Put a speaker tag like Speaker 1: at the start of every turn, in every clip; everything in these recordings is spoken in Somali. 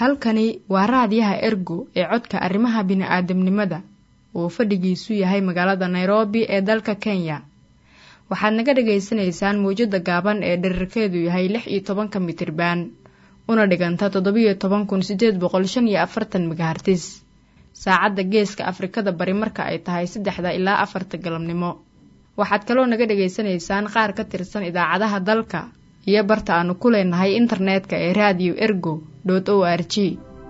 Speaker 1: halkani waa raadiyaha ergo ee codka arrimaha bini'aadamnimada uu fadhigiisu yahay magaalada nairobi ee dalka kenya waxaad naga dhagaysanaysaan mawjadda gaaban ee dherarkeedu yahay lix iyo tobanka mitriban una dhiganta toddobiyo toban kun sideed boqol shan iyo afartan megahartis saacadda geeska afrikada bari marka ay tahay saddexda ilaa afarta galabnimo waxaad kaloo naga dhagaysanaysaan qaar ka tirsan idaacadaha dalka iyo barta aanu ku leenahay internetka ee radio ergo o r g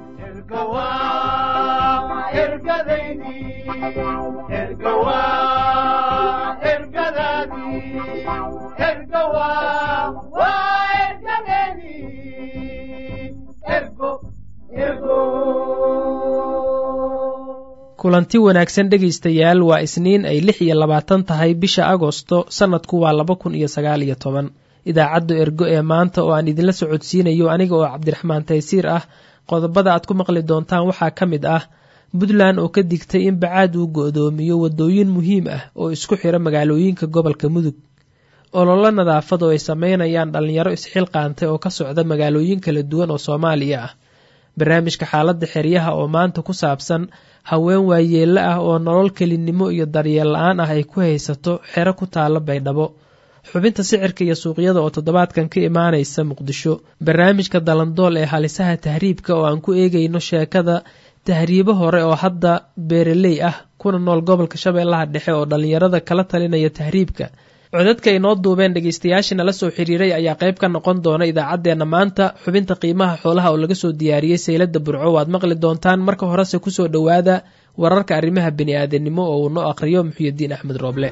Speaker 2: kulanti wanaagsan dhegaystayaal waa isniin ay lix iyo labaatan tahay bisha agosto sannadku waa laba kun iyo sagaal iyo toban idaacadda ergo ee maanta oo aan idinla socodsiinayo aniga oo cabdiraxmaan taysiir ah qodobada aad ku maqli doontaan waxaa ka mid ah puntland oo ka digtay in bacaad uu go'doomiyo waddooyin muhiim ah oo isku xira magaalooyinka gobolka mudug ololo nadaafad oo ay sameynayaan dhallinyaro isxilqaantay oo ka socda magaalooyin kala duwan oo soomaaliya ah barnaamijka xaaladda xeryaha oo maanta ku saabsan haween waayeelle ah oo nolol kelinimo iyo daryeel la-aan ah ay ku haysato xero ku taalla baydhabo xubinta sicirka iyo suuqyada oo toddobaadkan ka imaanaysa muqdisho barnaamijka dalandool ee halisaha tahriibka oo aan ku eegayno sheekada tahriibo hore oo hadda beeraley ah kuna nool gobolka shabeellaha dhexe oo dhallinyarada kala talinaya tahriibka codadka inoo duubeen dhegaystayaashii nala soo xiriiray ayaa qayb ka noqon doona idaacaddeenna maanta xubinta qiimaha xoolaha oo laga soo diyaariyey saylada burco waad maqli doontaan marka horese kusoo dhowaada wararka arrimaha bini'aadanimo oo uu noo aqhriyo muxuyadiin axmed rooble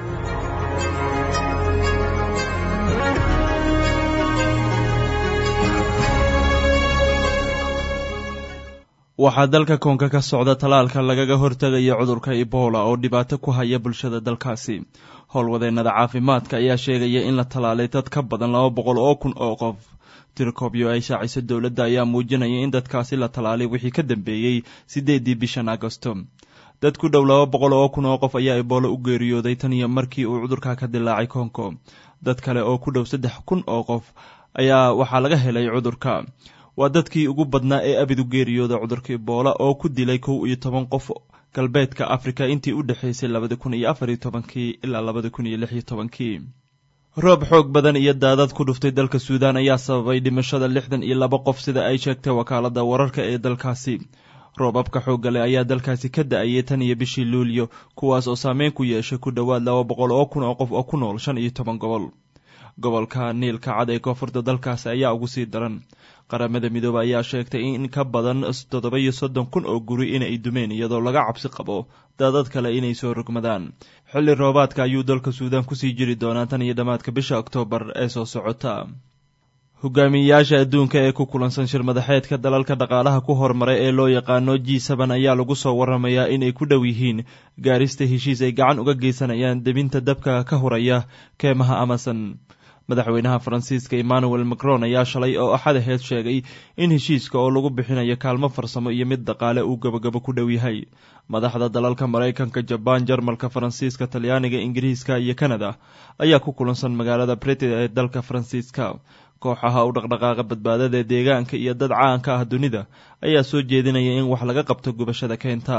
Speaker 3: waxaa dalka koonka ka socda tallaalka lagaga hortegayo cudurka ebola oo dhibaato ku haya bulshada dalkaasi howlwadeennada caafimaadka ayaa sheegaya in la tallaalay dad ka badan laba boqol oo kun oo qof tirkobyo ay shaaciso dowladda ayaa muujinaya in dadkaasi la tallaalay wixii ka dambeeyey siddeedii bishan agosto dad ku dhow laba boqol oo kun oo qof ayaa ebola u geeriyooday tan iyo markii uu cudurka ka dilaacay kongo dad kale oo ku dhow saddex kun oo qof ayaa waxaa laga helay cudurka waa dadkii ugu badnaa ee abid u geeriyooda cudurka ebola oo ku dilay kow iyo toban qof galbeedka afrika intii u dhexaysay labada kun iyo afar iyo tobankii ilaa labada kun iyo lix iyo tobankii roob xoog badan iyo daadad ku dhuftay dalka suudaan ayaa sababay dhimashada lixdan iyo laba qof sida ay sheegtay wakaalada wararka ee dalkaasi roobabka xoogga leh ayaa dalkaasi ka da-ayay tan iyo bishii luulyo kuwaas oo saameyn ku yeeshay ku dhowaad laba boqol oo kun oo qof oo ku nool shan iyo toban gobol gobolka niilka cad ee koonfurta dalkaasi ayaa ugu sii daran qaramada midoobe ayaa sheegtay in ka badan toddoba iyo soddon kun oo guri inay dumeen iyadoo laga cabsi qabo daadad kale inay soo rogmadaan xilli roobaadka ayuu dalka suudaan kusii jiri doonaa tan iyo dhammaadka bisha oktoobar ee soo socota hogaamiyeyaasha adduunka ee ku kulansan shir madaxeedka dalalka dhaqaalaha ku hormaray ee loo yaqaano g sban ayaa lagu soo waramayaa inay ku dhow yihiin gaarista heshiis ay gacan uga geysanayaan debinta dabka ka horaya keemaha amason madaxweynaha faransiiska emmanuel macron ayaa shalay oo axad aheed sheegay in heshiiska oo lagu bixinayo kaalmo farsamo iyo mid dhaqaale uu gabagabo ku dhow yahay madaxda dalalka maraykanka jabaan jarmalka faransiiska talyaaniga ingiriiska iyo kanada ayaa ku kulansan magaalada briti ee dalka faransiiska kooxaha u dhaqdhaqaaqa badbaadada ee deegaanka iyo dad caanka ah dunida ayaa soo jeedinaya in wax laga qabto gubashada keynta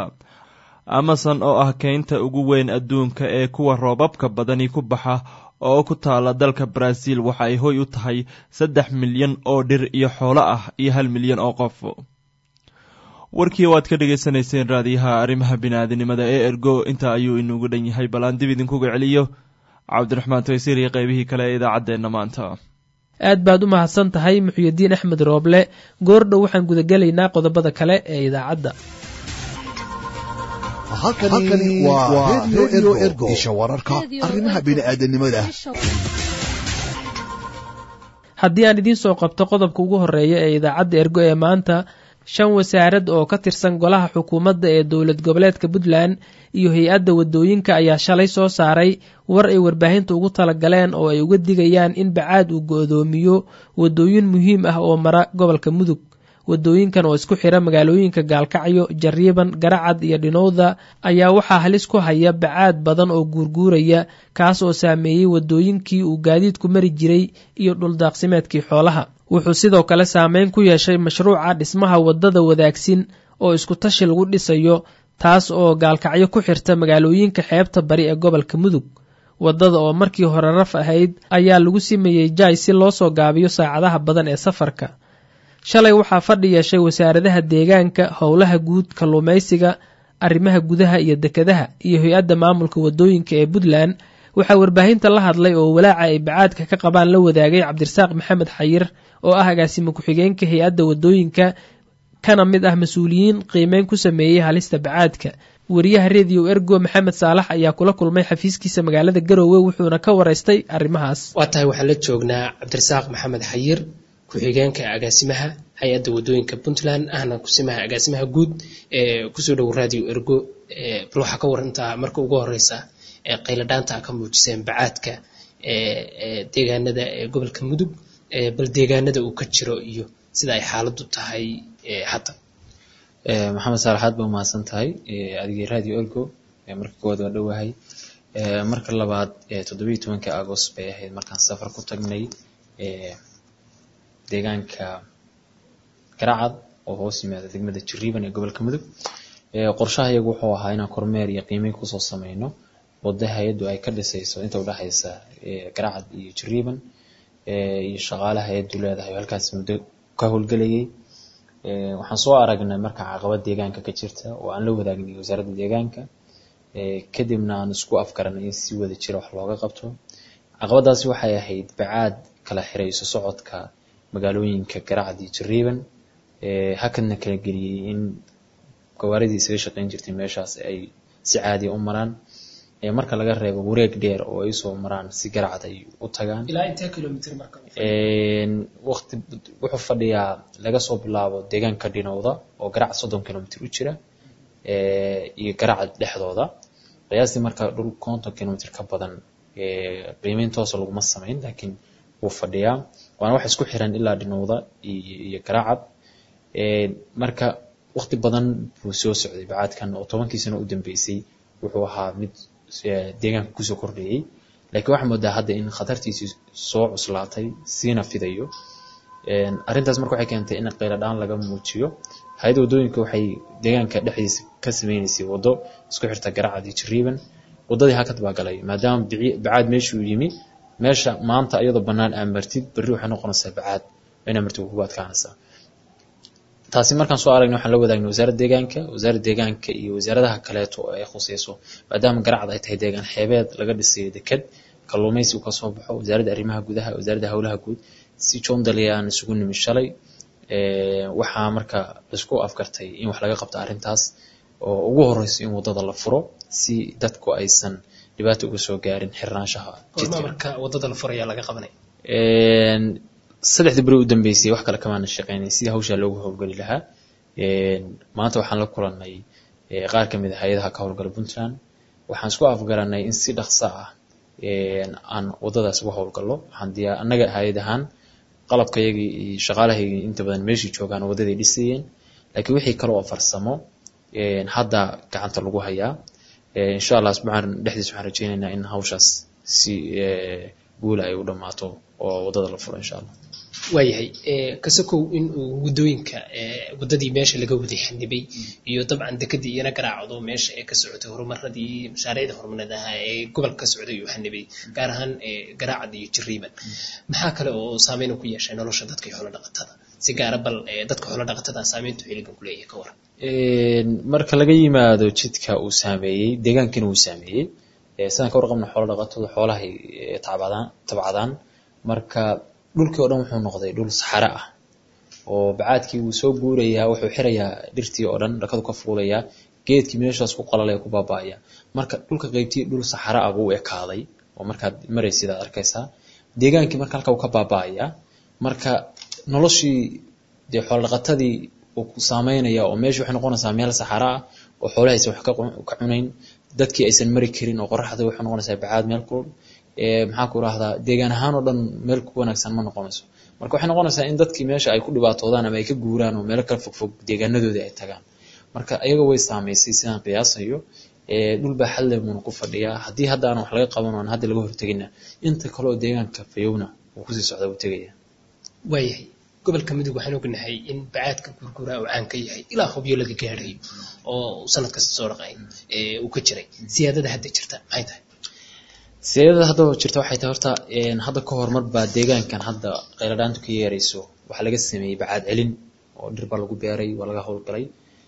Speaker 3: amason oo ah keynta ugu weyn adduunka ee kuwa roobabka badani ku baxa oo ku taala dalka baraaziil waxa ay hoy u tahay saddex milyan oo dhir iyo xoolo ah iyo hal milyan oo qof warkii waad ka dhagaysanayseen raadiyaha arrimaha bini'aadanimada ee ergo intaa ayuu inugu dhan yahay bal aan dib idinkuga celiyo cabdiraxmaan taysiir iyo qaybihii kale ee idaacaddeenna maanta
Speaker 2: aad baad u mahadsan tahay muxuyadiin axmed rooble goordhow waxaan gudagelaynaa qodobada kale ee idaacadda
Speaker 4: halkani waa redio ergo isha wararka arrimaha bini'aadanimada
Speaker 2: haddii aan idiin soo qabto qodobka ugu horeeya ee idaacadda ergo ee maanta shan wasaarad oo ka tirsan golaha xukuumadda ee dowlad goboleedka puntland iyo hay-adda wadooyinka ayaa shalay soo saaray war ay warbaahinta ugu talagaleen oo ay uga digayaan in bacaad uu go-doomiyo wadooyin muhiim ah oo mara gobolka mudug wadooyinkan oo isku xira magaalooyinka gaalkacyo jariiban garacad iyo dhinowda ayaa waxaa halis ku haya bacaad badan oo guurguuraya kaas oo saameeyey wadooyinkii uu gaadiidku mari jiray iyo dhuldaaqsimeedkii xoolaha wuxuu sidoo kale saameyn ku yeeshay mashruuca dhismaha waddada wadaagsin oo isku tashi lagu dhisayo taas oo gaalkacyo ku xirta magaalooyinka xeebta bari ee gobolka mudug waddada oo markii hore raf ahayd ayaa lagu simayey jaay si loo soo gaabiyo saacadaha badan ee safarka shalay waxaa fadhi yeeshay wasaaradaha deegaanka howlaha guud kalluumaysiga arrimaha gudaha iyo dekedaha iyo hay-adda maamulka waddooyinka ee puntland waxaa warbaahinta la hadlay oo walaaca ay bacaadka ka qabaan la wadaagay cabdirasaaq maxamed xayir oo ah agaasimo ku-xigeenka hay-adda waddooyinka kana mid ah mas-uuliyiin qiimeyn ku sameeyey halista bacaadka wariyaha rediyo ergo maxamed saalax ayaa kula kulmay xafiiskiisa magaalada garoowe wuxuuna ka waraystay arrimahaas
Speaker 5: waa tahay waxaan la joognaa cabdirasaaq maxamed xayir ku-xigeenka agaasimaha hay-adda waddooyinka puntland ahna kusimaha agaasimaha guud ee kusoo dhowo radio ergo bal waxaa ka warantaa marka ugu horeysa qayladhaanta ka muujiseen bacaadka deegaanada gobolka mudug bal deegaanada uu ka jiro iyo sida ay xaaladu tahay hadda
Speaker 6: maxamed saalax aad ba umahadsan tahay adigii radio ergo marka koowaad waa dhowahay marka labaad toddobiiyi tobanka agost bay ahayd markaan safar ku tagnay deegaanka garacad oo hoos yimaada degmada jiriiban ee gobolka mudug qorshaha iyagu wuxuu ahaa inaan kormeer iyo qiimeyn kusoo sameyno wadda hay-addu ay ka dhisayso inta udhexaysa garacad iyo jiriiban iyo shaqaalaha hay-addu leedahay oo halkaas muddo ka howlgelayay waxaan soo aragnay marka caqabad deegaanka ka jirta oo aan la wadaagnay wasaaradda deegaanka kadibna aan isku afgaranay in si wada jira wax looga qabto caqabadaasi waxay ahayd bacaad kala xirayso socodka magaalooyinka garacad iyo jiriiban hakadna kala geliyey in gawaaridii isaga shaqeyn jirtay meeshaas ay si caadiya u maraan marka laga reebo wareeg dheer oo ay soo maraan si garacad ay u tagaan waqti wuxuu fadhiyaa laga soo bilaabo deegaanka dhinowda oo garacad soddon kilomitr u jira iyo garacad dhexdooda qiyaastii marka dhul konton kilomitr ka badan qiimeyn toosa laguma samayn laakiin wuu fadhiyaa waana wax isku xiran ilaa dhinowda iyo garacad marka waqti badan buu soo socday bacaadkan oo tobankii sano u dambeysay wuxuu ahaa mid deegaanka kusoo kordhayay laakiin waxaa moodaa hadda in khatartiisii soo cuslaatay siina fidayo arrintaas marka waxay keentay in qayladhaan laga muujiyo hay-adda waddooyinka waxay deegaanka dhexdiisa ka sameynaysay waddo isku xirta garacad iyo jiriiban waddadii hakad baa galay maadaama bacaad meeshuu yimi meesha maanta iyadoo bannaan aa martid berri waxay noqonaysaa bacaad inaa martid kugu adkaanaysaa taasi markaan soo aragnay waxaan la wadaagnay wasaaradda deegaanka wasaaradda deegaanka iyo wasaaradaha kaleeto oo ay khuseyso maadaama garacad ay tahay deegaan xeebeed laga dhisayo deked kalluumaysi uu kasoo baxo wasaaradda arrimaha gudaha wasaaradda howlaha guud si joondaliya aan isugu nimi shalay waxaa marka laisku afgartay in wax laga qabto arrintaas oo ugu horeyso in waddada la furo si dadku aysan dhibaato uga soo gaarin xirnaanshaha
Speaker 5: marka waddada la furaya laga qabanay
Speaker 6: saddexdii beri u dambeysay wax kale kamaana shaqeynay sidii hawshaa loogu howlgeli lahaa maanta waxaan la kulanay qaar kamid a hay-adaha ka howlgala puntland waxaan isku afgaranay in si dhaqso ah aan waddadaas uga howlgallo waxaan diyaa annaga hay-ad ahaan qalabkayagii iyo shaqaalahaygii inta badan meeshii joogaan waddaday dhisayeen laakiin wixii kale oo farsamo hadda gacanta lagu hayaa insha allah asbuucan dhexdiis waxaan rajeynaynaa in hawshaas si guula ay u dhammaato oo waddada la furo insha allah
Speaker 5: waayahay kasakow in uu waddooyinka waddadii meesha laga waday xanibay iyo dabcan dekadii iyana garaacdo meesha ee ka socotay horumaradii mashaariicda horumarineed ahaa ee gobolka ka socday uu xanibay gaar ahaan garaacad iyo jiriiban maxaa kale oo saameyn ku yeeshay nolosha dadka iyo xoolo dhaqatada si gaara bal dadka xoolo dhaqatada saameyntu xiligan ku leeyahay ka waran
Speaker 6: marka laga yimaado jidka uu saameeyey deegaankina uu saameeyey sidaan ka warqabna xoolo dhaqatadu xoolahay tabcadaan tabcadaan marka dhulkii oo dhan wuxuu noqday dhul saxare ah oo bacaadkii wuu soo guurayaa wuxuu xirayaa dhirtii oo dhan dhakadu ka fuulayaa geedkii meeshaas ku qalalaya ku baaba'aya marka dhulka qaybtii dhul saxare ah buu ekaaday oo markaad maraysid aad arkaysaa deegaankii marka halka uu ka baaba'aya marka noloshii dee xoolodhaqatadii uu ku saameynaya oo meesha waxay noqonaysaa meel saxare ah oo xoolaha aysan wax ka cunayn dadkii aysan mari karin oo qoraxda waxay noqonaysaa bacaad meel kulul maxaa ku rahdaa deegaan ahaan oo dhan meel ku wanaagsan ma noqonayso marka waxay noqonaysaa in dadkii meesha ay ku dhibaatoodaan ama ay ka guuraan oo meelo kala fogfog deegaanadoodii ay tagaan marka iyaga way saameysay sidaan qiyaasayo dhul baa xalle buuna ku fadhiyaa haddii hadda aan wax laga qaban aan hadda laga hortegina inta kale oo deegaanka fayowna uu kusii socda uu tegaya
Speaker 5: waayahay gobolka mudug waxaan ognahay in bacaadka gurguraa uu caan ka yahay ilaa hubyo laga gaadhayo oo sanad kasta soo dhaqay uu ka jiray siyaadada hadda jirta maxay tahay
Speaker 6: siyaadada hadda jirta waxay tahay horta hadda ka hormar baa deegaankan hadda qayladhaantu ka yeerayso waxaa laga sameeyey bacaad celin oo dhir baa lagu beeray waa laga howlgalay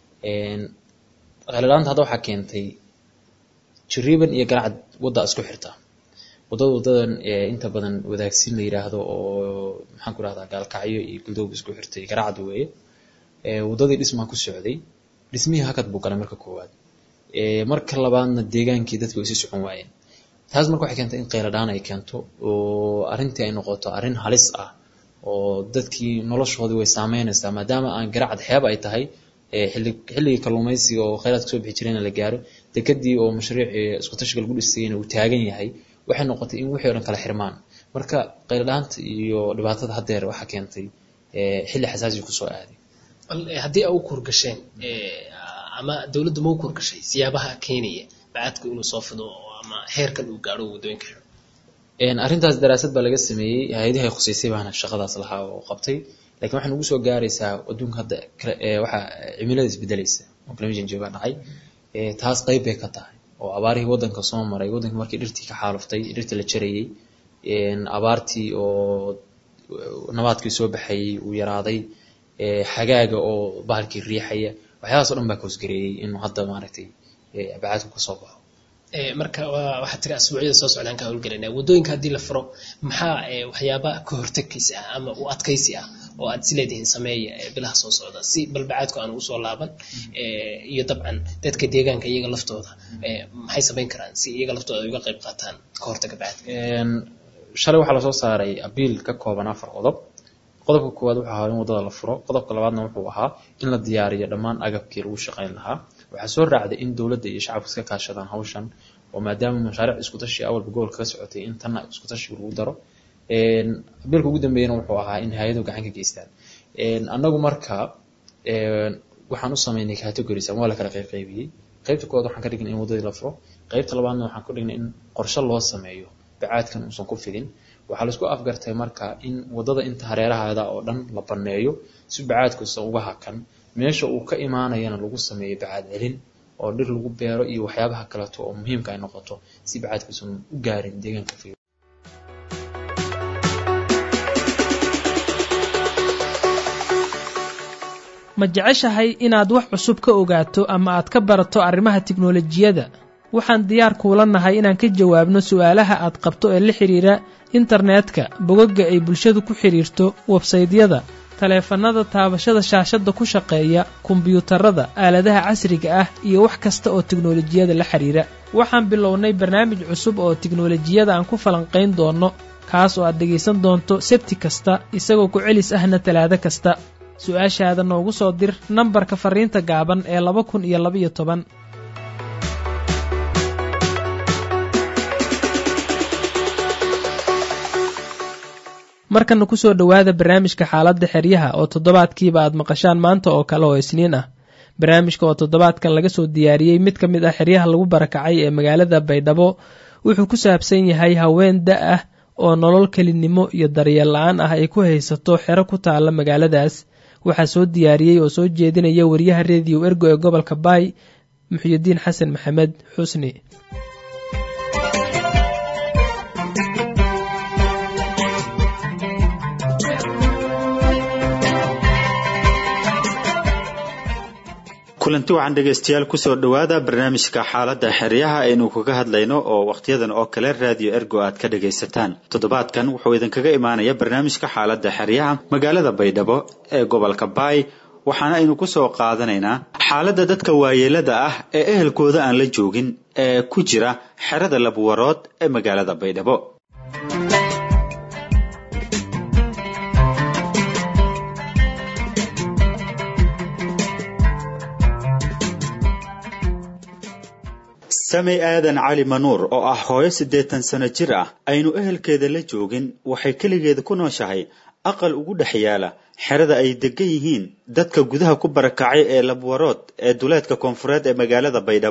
Speaker 6: qayladhaanta hadda waxaa keentay jiriiban iyo garacad wadda isku xirta wadada wadadan inta badan wadaagsin la yiraahdo oo maxaan ku rahdaa gaalkacyo iyo guldoob isku xirtay garacad weeye wadadii dhismaa ku socday dhismihii hakad buu galay marka koowaad marka labaadna deegaankii dadka way sii socon waayeen taas marka waxay keentay in qayladhaan ay keento oo arrintii ay noqoto arrin halis ah oo dadkii noloshoodii way saameynaysaa maadaama aan garacad xeeb ay tahay xilligii kalluumaysiga oo khayraadka soo bixi jirayna la gaaro dekadii oo mashruucii isku tashiga lagu dhisayna uu taagan yahay waxay noqotay in wixii o dhan kala xirmaan marka qayladhaanta iyo dhibaatada haddeer waxaa keentay xilli xasaasi kusoo aaday
Speaker 5: haddii a u kurgasheen ama dowladdu ma u kurgashay siyaabaha keenaya bacaadku inuu soo fido ama heerkan uu gaadho waddooyinka xidho
Speaker 6: arrintaas daraasad baa laga sameeyey hay-adaha ay khuseysay baana shaqadaas lahaa oo qabtay lakiin waxay nagu soo gaaraysaa adduunka hadda waxaa cimilada isbedelaysa oo climate change baa dhacay taas qayb bay ka tahay oo abaarihii waddanka soo maray waddanka markii dhirtii ka xaaluftay dhirtii la jarayey abaartii oo nabaadkii soo baxayey uu yaraaday xagaaga oo bahalkii riixaya waxyaalaas o dhan baa koosgareeyey inuu hadda maaragtay bacaadku kasoo baxo
Speaker 5: marka waxaa tiri asbuucyada soo socdaan ka howlgelinaa waddooyinka haddii la furo maxaa waxyaaba ka hortagkiisa ah ama u adkaysi ah oo aad is leedihiin sameeya bilaha soo socda si balbacaadku aan ugu soo laaban iyo dabcan dadka deegaanka iyaga laftooda maxay samayn karaan si iyaga laftooda ay uga qayb qaataan ka hortaga bacaadka
Speaker 6: shalay waxaa lasoo saaray abiil ka kooban afar qodob qodobka koowaad wuxuu ahaa in waddada la furo qodobka labaadna wuxuu ahaa in la diyaariyo dhammaan agabkii lagu shaqayn lahaa waxaa soo raacday in dowladda iyo shacabka iska kaashadaan hawshan oo maadaama mashaariic iskutashi awalba gobolka ka socotay in tanna iskutashiga lagu daro abiilka ugu dambeeyana wuxuu ahaa in hay-aduhu gacan ka geystaan annagu marka waxaan u sameynay categories ama waa la kala qaybqaybiyey qaybta koowaad waxaan ka dhignay in waddadii la furo qaybta labaadna waxaan ku dhignay in qorshe loo sameeyo bacaadkan uusan ku fidin waxaa laisku afgartay marka in waddada inta hareeraheeda oo dhan la banneeyo si bacaadkuusan uga hakan meesha uu ka imaanayana lagu sameeyo bacaad celin oo dhir lagu beero iyo waxyaabaha kaleeto oo muhiimka ay noqoto si bacaadkuusan u gaarin deegaanka fiyo
Speaker 2: ma jeceshahay inaad wax cusub ka ogaato ama aad ka barato arrimaha tiknolojiyadda waxaan diyaar kuula nahay inaan ka jawaabno su'aalaha aad qabto ee la xidhiira internetka bogagga ay bulshadu ku xidhiirto websaydyada taleefannada taabashada shaashadda ku shaqeeya kombiyuutarada aaladaha casriga ah iyo wax kasta oo tiknolojiyada la xidhiira waxaan bilownay barnaamij cusub oo tiknolojiyada aan ku falanqayn doonno kaas oo aad dhegaysan doonto sebti kasta isagoo ku celis ahna talaado kasta su-aashaada noogu soo dir nambarka farriinta gaaban ee laba kun iyo labaiyo toban markana kusoo dhowaada barnaamijka xaaladda xeryaha oo toddobaadkiiba aad maqashaan maanta oo kale oo isniin ah barnaamijka oo toddobaadkan laga soo diyaariyey mid ka mid ah xeryaha lagu barakacay ee magaalada baydhabo wuxuu ku saabsan yahay haween da ah oo nolol kelinimo iyo daryeel la-aan ah ay ku haysato xero ku taalla magaaladaas waxaa soo diyaariyey oo soo jeedinaya wariyaha rediyo ergo ee gobolka baay muxyidiin xasan maxamed xusni
Speaker 7: kulanti waxaan dhegaystayaal kusoo dhowaada barnaamijka xaaladda xeryaha aynu kaga hadlayno oo wakhtiyadan oo kale raadiyo ergo aad ka dhagaysataan toddobaadkan wuxuu idinkaga imaanaya barnaamijka xaaladda xeryaha magaalada baydhabo ee gobolka baay waxaana aynu kusoo qaadanaynaa xaaladda dadka waayeelada ah ee ehelkooda aan la joogin ee ku jira xerada labwarood ee magaalada baydhabo samey aadan cali manuur oo ah hooyo siddeetan sano jir ah aynu ehelkeeda la joogin waxay keligeeda ku nooshahay aqal ugu dhex yaala xerada ay degan yihiin dadka gudaha ku barakacay ee labwarood ee duleedka koonfureed ee magaalada baydhabo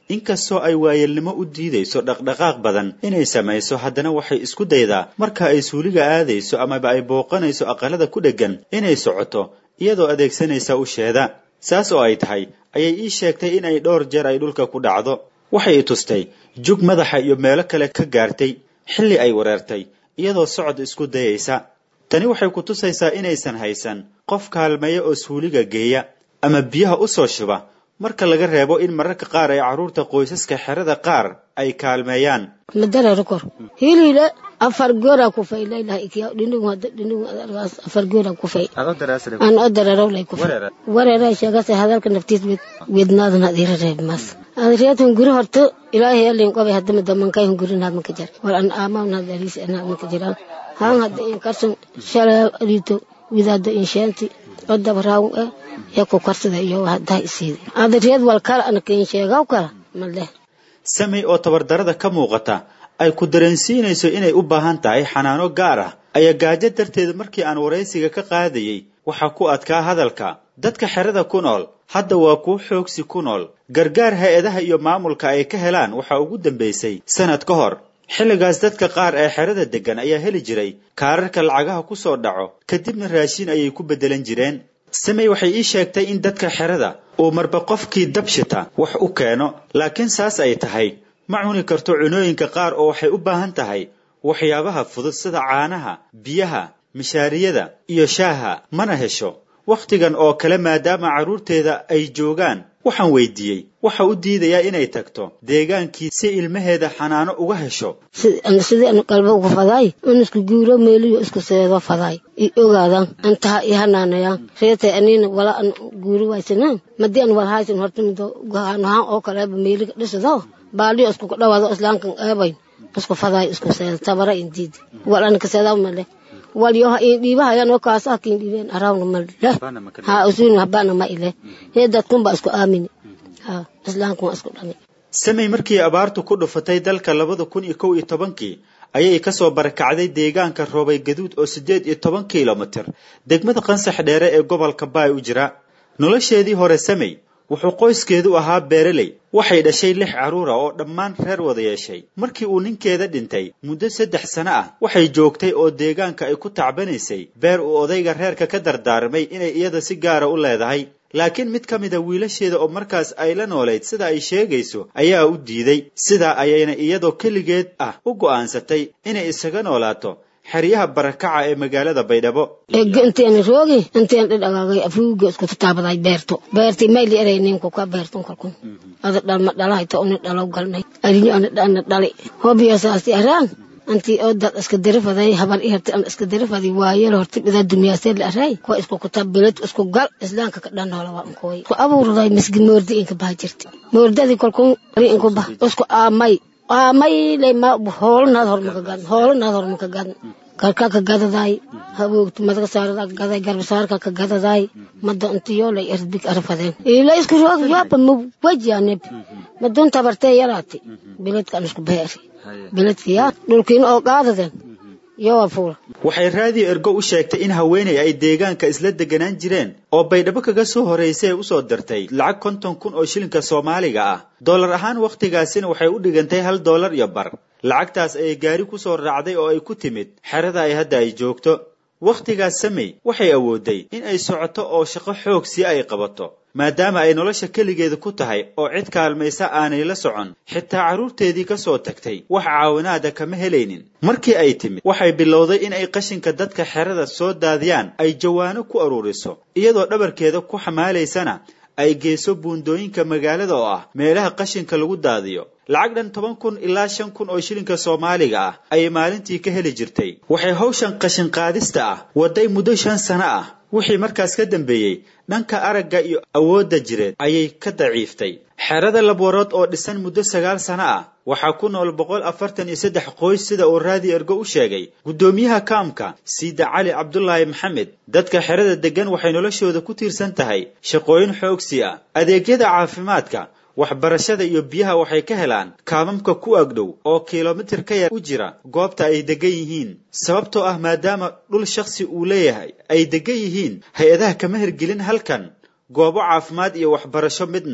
Speaker 7: inkastoo ay waayelnimo u diidayso dhaqdhaqaaq badan inay samayso haddana waxay isku daydaa marka ay suuliga aadayso amaba ay booqanayso aqalada ku dheggan inay socoto iyadoo adeegsanaysa usheeda saas oo ay tahay ayay ii sheegtay in ay dhowr jeer ay dhulka ku dhacdo waxay i tustay jug madaxa iyo meelo kale ka gaartay xilli ay wareertay iyadoo socod isku dayaysa tani waxay ku tusaysaa inaysan haysan qof kaalmeeya oo suuliga geeya ama biyaha u soo shuba marka laga reebo in mararka qaar ay carruurta qoysaska xerada qaar ay kaalmeeyaan
Speaker 8: madararkor hilile afar goora kufay laylaha ikiya dhindhigu hadda dhindhigu adargaas afar goora kufay aan odararaw lay kufay wareera sheegase hadalka naftiis wed wednaadan hadira reeb mas adriyatun guri horto ilaahay alin qobay hadama damankay hun guri naad maka jar war an aamawn had ariis naad maka jiraan haan hadda in karsan shalay alito widaado in sheenti odaba raawun eh ee ku karsada iyo haddaa isiida adriyad wal kala anaka in sheegaw kala maleh
Speaker 7: samey oo tabardarada ka muuqata ay ku dareensiinayso inay u baahan tahay xanaano gaar ah ayaa gaajo darteed markii aan waraysiga ka qaadayey waxaa ku adkaa hadalka dadka xerada ku nool hadda waa kuwo xoogsi ku nool gargaar hay-adaha iyo maamulka ay ka helaan waxaa ugu dambaysay sanad ka hor xilligaas dadka qaar ee xerada deggan ayaa heli jiray kaararka lacagaha ku soo dhaco kadibna raashin ayay ku beddelan jireen samey waxay ii sheegtay in dadka xerada uu marba qofkii dabshita wax u keeno laakiin saas ay tahay ma cuni karto cunooyinka qaar oo waxay u baahan tahay waxyaabaha fudud sida caanaha biyaha mishaariyada iyo shaaha mana hesho wakhtigan oo kale maadaama carruurteeda ay joogaan waxaan weydiiyey waxa u diidayaa inay tagto deegaankii si ilmaheeda xanaano uga hesho
Speaker 8: sidii an qalba uga fadaay in isku guuro meeliyo isku seedo fadaay i ogaadaan antaha i hanaanayaan reetay aniina wala an guuri waysanaan madii an walhaysan horta mido gahanahaan oo kaleeba meeliga dhisado baaliyo isku dhawaado islaankan eebayn isku fadaay isku seedo tabara in diidi wal an kaseedaa male walyo in dhiibahayan oo kaasa kin dhiibeen arawna male ha usuun habana ma ile hee dadkunba isku aamini ha islaanku waa isku dhami
Speaker 7: samey markii abaartu ku dhufatay dalka labada kun iyo kow iyo tobankii ayay kasoo barakacday deegaanka roobay gaduud oo siddeed iyo toban kilomitir degmada qansax dheere ee gobolka baay u jira nolosheedii hore samey wuxuu qoyskeedu ahaa beereley waxay dhashay lix carruura oo dhammaan reer wada yeeshay markii uu ninkeeda dhintay muddo saddex sano ah waxay joogtay oo deegaanka ay ku tacbanaysay beer uu odayga reerka ka dardaarmay inay iyada si gaara u leedahay laakiin mid ka mida wiilasheeda oo markaas ay la noolayd sida ay sheegayso ayaa u diiday sidaa ayayna iyadoo keligeed ah u go'aansatay inay isaga noolaato xeryaha barakaca ee magaalada baydhabo
Speaker 8: ega inteen roogi inteen dhidhagaagay afuuga isku tataabaday beerto beerti mayli eray ninku ka beerton kalkun ada dhalma dhalahayta uni dhalow galnay arinyo ana dhana dhali hobiyo saasti araan anti oo dad iska darafaday habar iharti an iska darafaday waayel horti bida dunyaasee la aray kuwa isku kutab bilad isku gal islaanka ka dhan noola waa unkooy ku abuurday misgi moordi inka baha jirti moordadii kolkun ari inku bah isku aamay aamay lay ma hoolanaad hormaka gadan hoolanaad hormaka gadan karka ka gadaday haboogti madaga saarada ka gaday garbasaarka ka gadaday mada intiyo lay erbig arfadeen ila isku roog yaaba ma wajaneb madun tabartee yaraati biladka an isku beeri biladka yaa dhulkiin oo qaadadeen yowa fuula
Speaker 7: waxay raadiyo ergo u sheegtay in haweenay ay deegaanka isla deganaan jireen oo baydhabo kaga soo horraysay usoo dirtay lacag konton kun oo shilinka soomaaliga ah dollar ahaan wakhtigaasina waxay u dhigantay hal dollar iyo bar lacagtaas ayay gaari ku soo raacday oo ay ku timid xerada ay hadda ay joogto wakhtigaas samey waxay awooday in ay socoto oo shaqo xoog si ay qabato maadaama ay nolosha keligeeda ku tahay oo cid kaalmaysa aanay la socon xitaa carruurteedii ka soo tagtay wax caawinaada kama helaynin markii ay timid waxay bilowday in ay qashinka dadka xerada soo daadiyaan ay jawaano ku aruuriso iyadoo dhabarkeeda ku xamaalaysana ay geyso buundooyinka magaalada oo ah meelaha qashinka lagu daadiyo lacag dhan toban kun ilaa shan kun oo shilinka soomaaliga ah ayay maalintii ka heli jirtay waxay hawshan qashin qaadista ah waday muddo shan sano ah wixii markaas ka dambeeyey dhanka aragga iyo awoodda jireed ayay ka daciiftay xerada labwarood oo dhisan muddo sagaal sano ah waxaa ku nool boqol afartan iyo saddex qoys sida uu raadi ergo u sheegay guddoomiyaha kaamka siida cali cabdulaahi maxamed dadka xerada deggan waxay noloshooda ku tiirsan tahay shaqooyin xoogsi ah adeegyada caafimaadka waxbarashada iyo biyaha waxay ka helaan kaamamka ku agdhow oo kilomitir ka yar u jira goobta ay degan yihiin sababtoo ah maadaama dhul shakhsi uu leeyahay ay degan yihiin hay-adaha kama hirgelin halkan goobo caafimaad iyo waxbarasho midna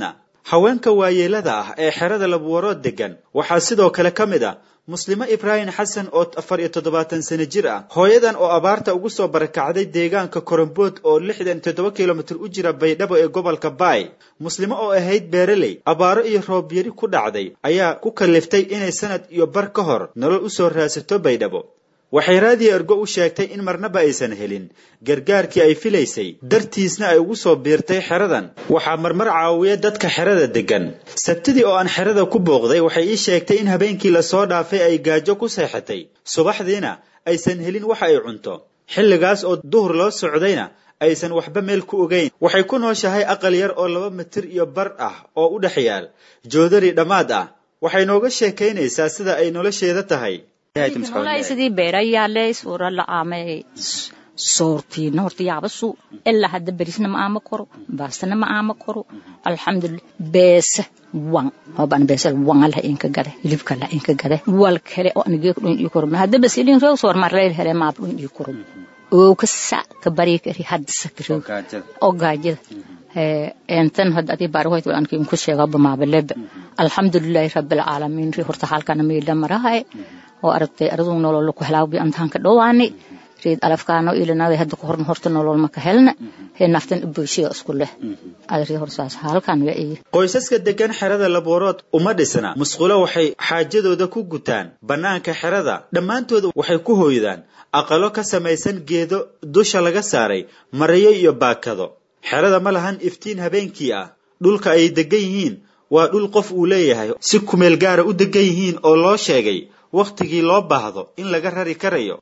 Speaker 7: haweenka waayeelada ah ee xerada labuwarood degan waxaa sidoo kale ka mid ah muslimo ibraahim xasan oo afar iyo toddobaatan sano jir ah hooyadan oo abaarta ugu soo barakacday deegaanka korombood oo lixdan toddoba kilomitir u jira baydhabo ee gobolka baay muslimo oo ahayd beereley abaaro iyo roobyari ku dhacday ayaa ku kaliftay inay sanad iyo bar ka hor nolol u soo raadsato baydhabo waxay raadiyo ergo u sheegtay in marnaba aysan helin gargaarkii ay filaysay dartiisna ay ugu soo biirtay xeradan waxaa marmar caawiya dadka xerada degan sabtidii oo aan xerada ku booqday waxay ii sheegtay in habeenkii lasoo dhaafay ay gaajo ku seexatay subaxdiina aysan helin waxa ay cunto xilligaas oo duhur loo socdayna aysan waxba meel ku ogeyn waxay ku nooshahay aqal yar oo laba mitir iyo bar ah oo u dhex yaal joodari dhammaad ah waxay nooga sheekaynaysaa sida ay nolosheeda tahay
Speaker 9: sidii beerayaale suura la aamay soortiina horta yaabasu ilaa hadda berisna ma aama koro baastana ma aama koro alxamdulillah beesa wan hoban beesa wan la inka gade hilibka la inka gade wal kale oo anige dhun ii koro hadda bas ilin rew soor mar leel hele ma dhun ii koro oo ka sa ka bari kari hadda sakiro oo gaajada entan hadda adi baarhoyd waan kin ku sheega bamaabalebe alxamdulillahi rabbil caalamiin ri horta halkana meela marahay oo aragtay arduu nolol ku helaabi antaan ka dhowaani reed alafkaano ilinada hadda ku horna horta nolol ma ka helna hee naftan bulshada isku leh adri horsaas halkan waa ii
Speaker 7: qoysaska degan xerada laboorood uma dhisna musqulo waxay xaajadooda ku gutaan bannaanka xerada dhammaantooda waxay ku hooydaan aqalo ka samaysan geedo dusha laga saaray marayo iyo baakado xerada ma lahan iftiin habeenkii ah dhulka ay degan yihiin waa dhul qof uu leeyahay si kumeel gaara u degan yihiin oo loo sheegay wakhtigii loo baahdo in laga rari karayo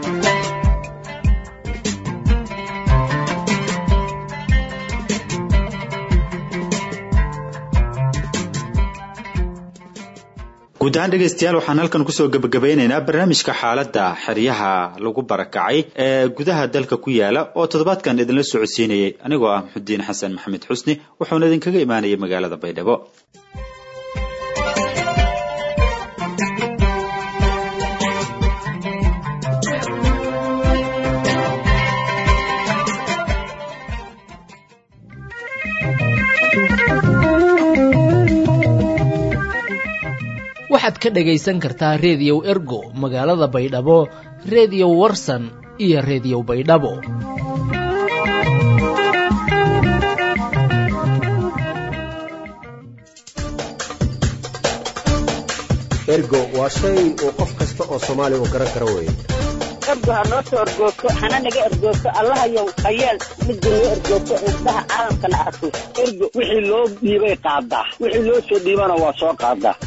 Speaker 7: guud ahaan dhegaystayaal waxaan halkan kusoo gebagabeynaynaa barnaamijka xaaladda xeryaha lagu barakacay ee gudaha dalka ku yaala oo toddobaadkan idinla socodsiinayay anigoo ah maxudiin xasan maxamed xusni wuxuuna idinkaga imaanayay magaalada baydhabo
Speaker 10: waxaad ka dhagaysan kartaa reediyow ergo magaalada baydhabo reediyo warsan iyo reediyo baydhabo
Speaker 11: ergo waa shay uu qof kasta oo soomaaliya uu garan karo weeye
Speaker 12: ergo ha noo soo ergoogto hana naga ergoogto allahayow hayeel midda noo ergoogto indhaha caalamkana arko ergo wixii loo dhiibay qaadaa wixii loo soo dhiibana waa soo qaadaa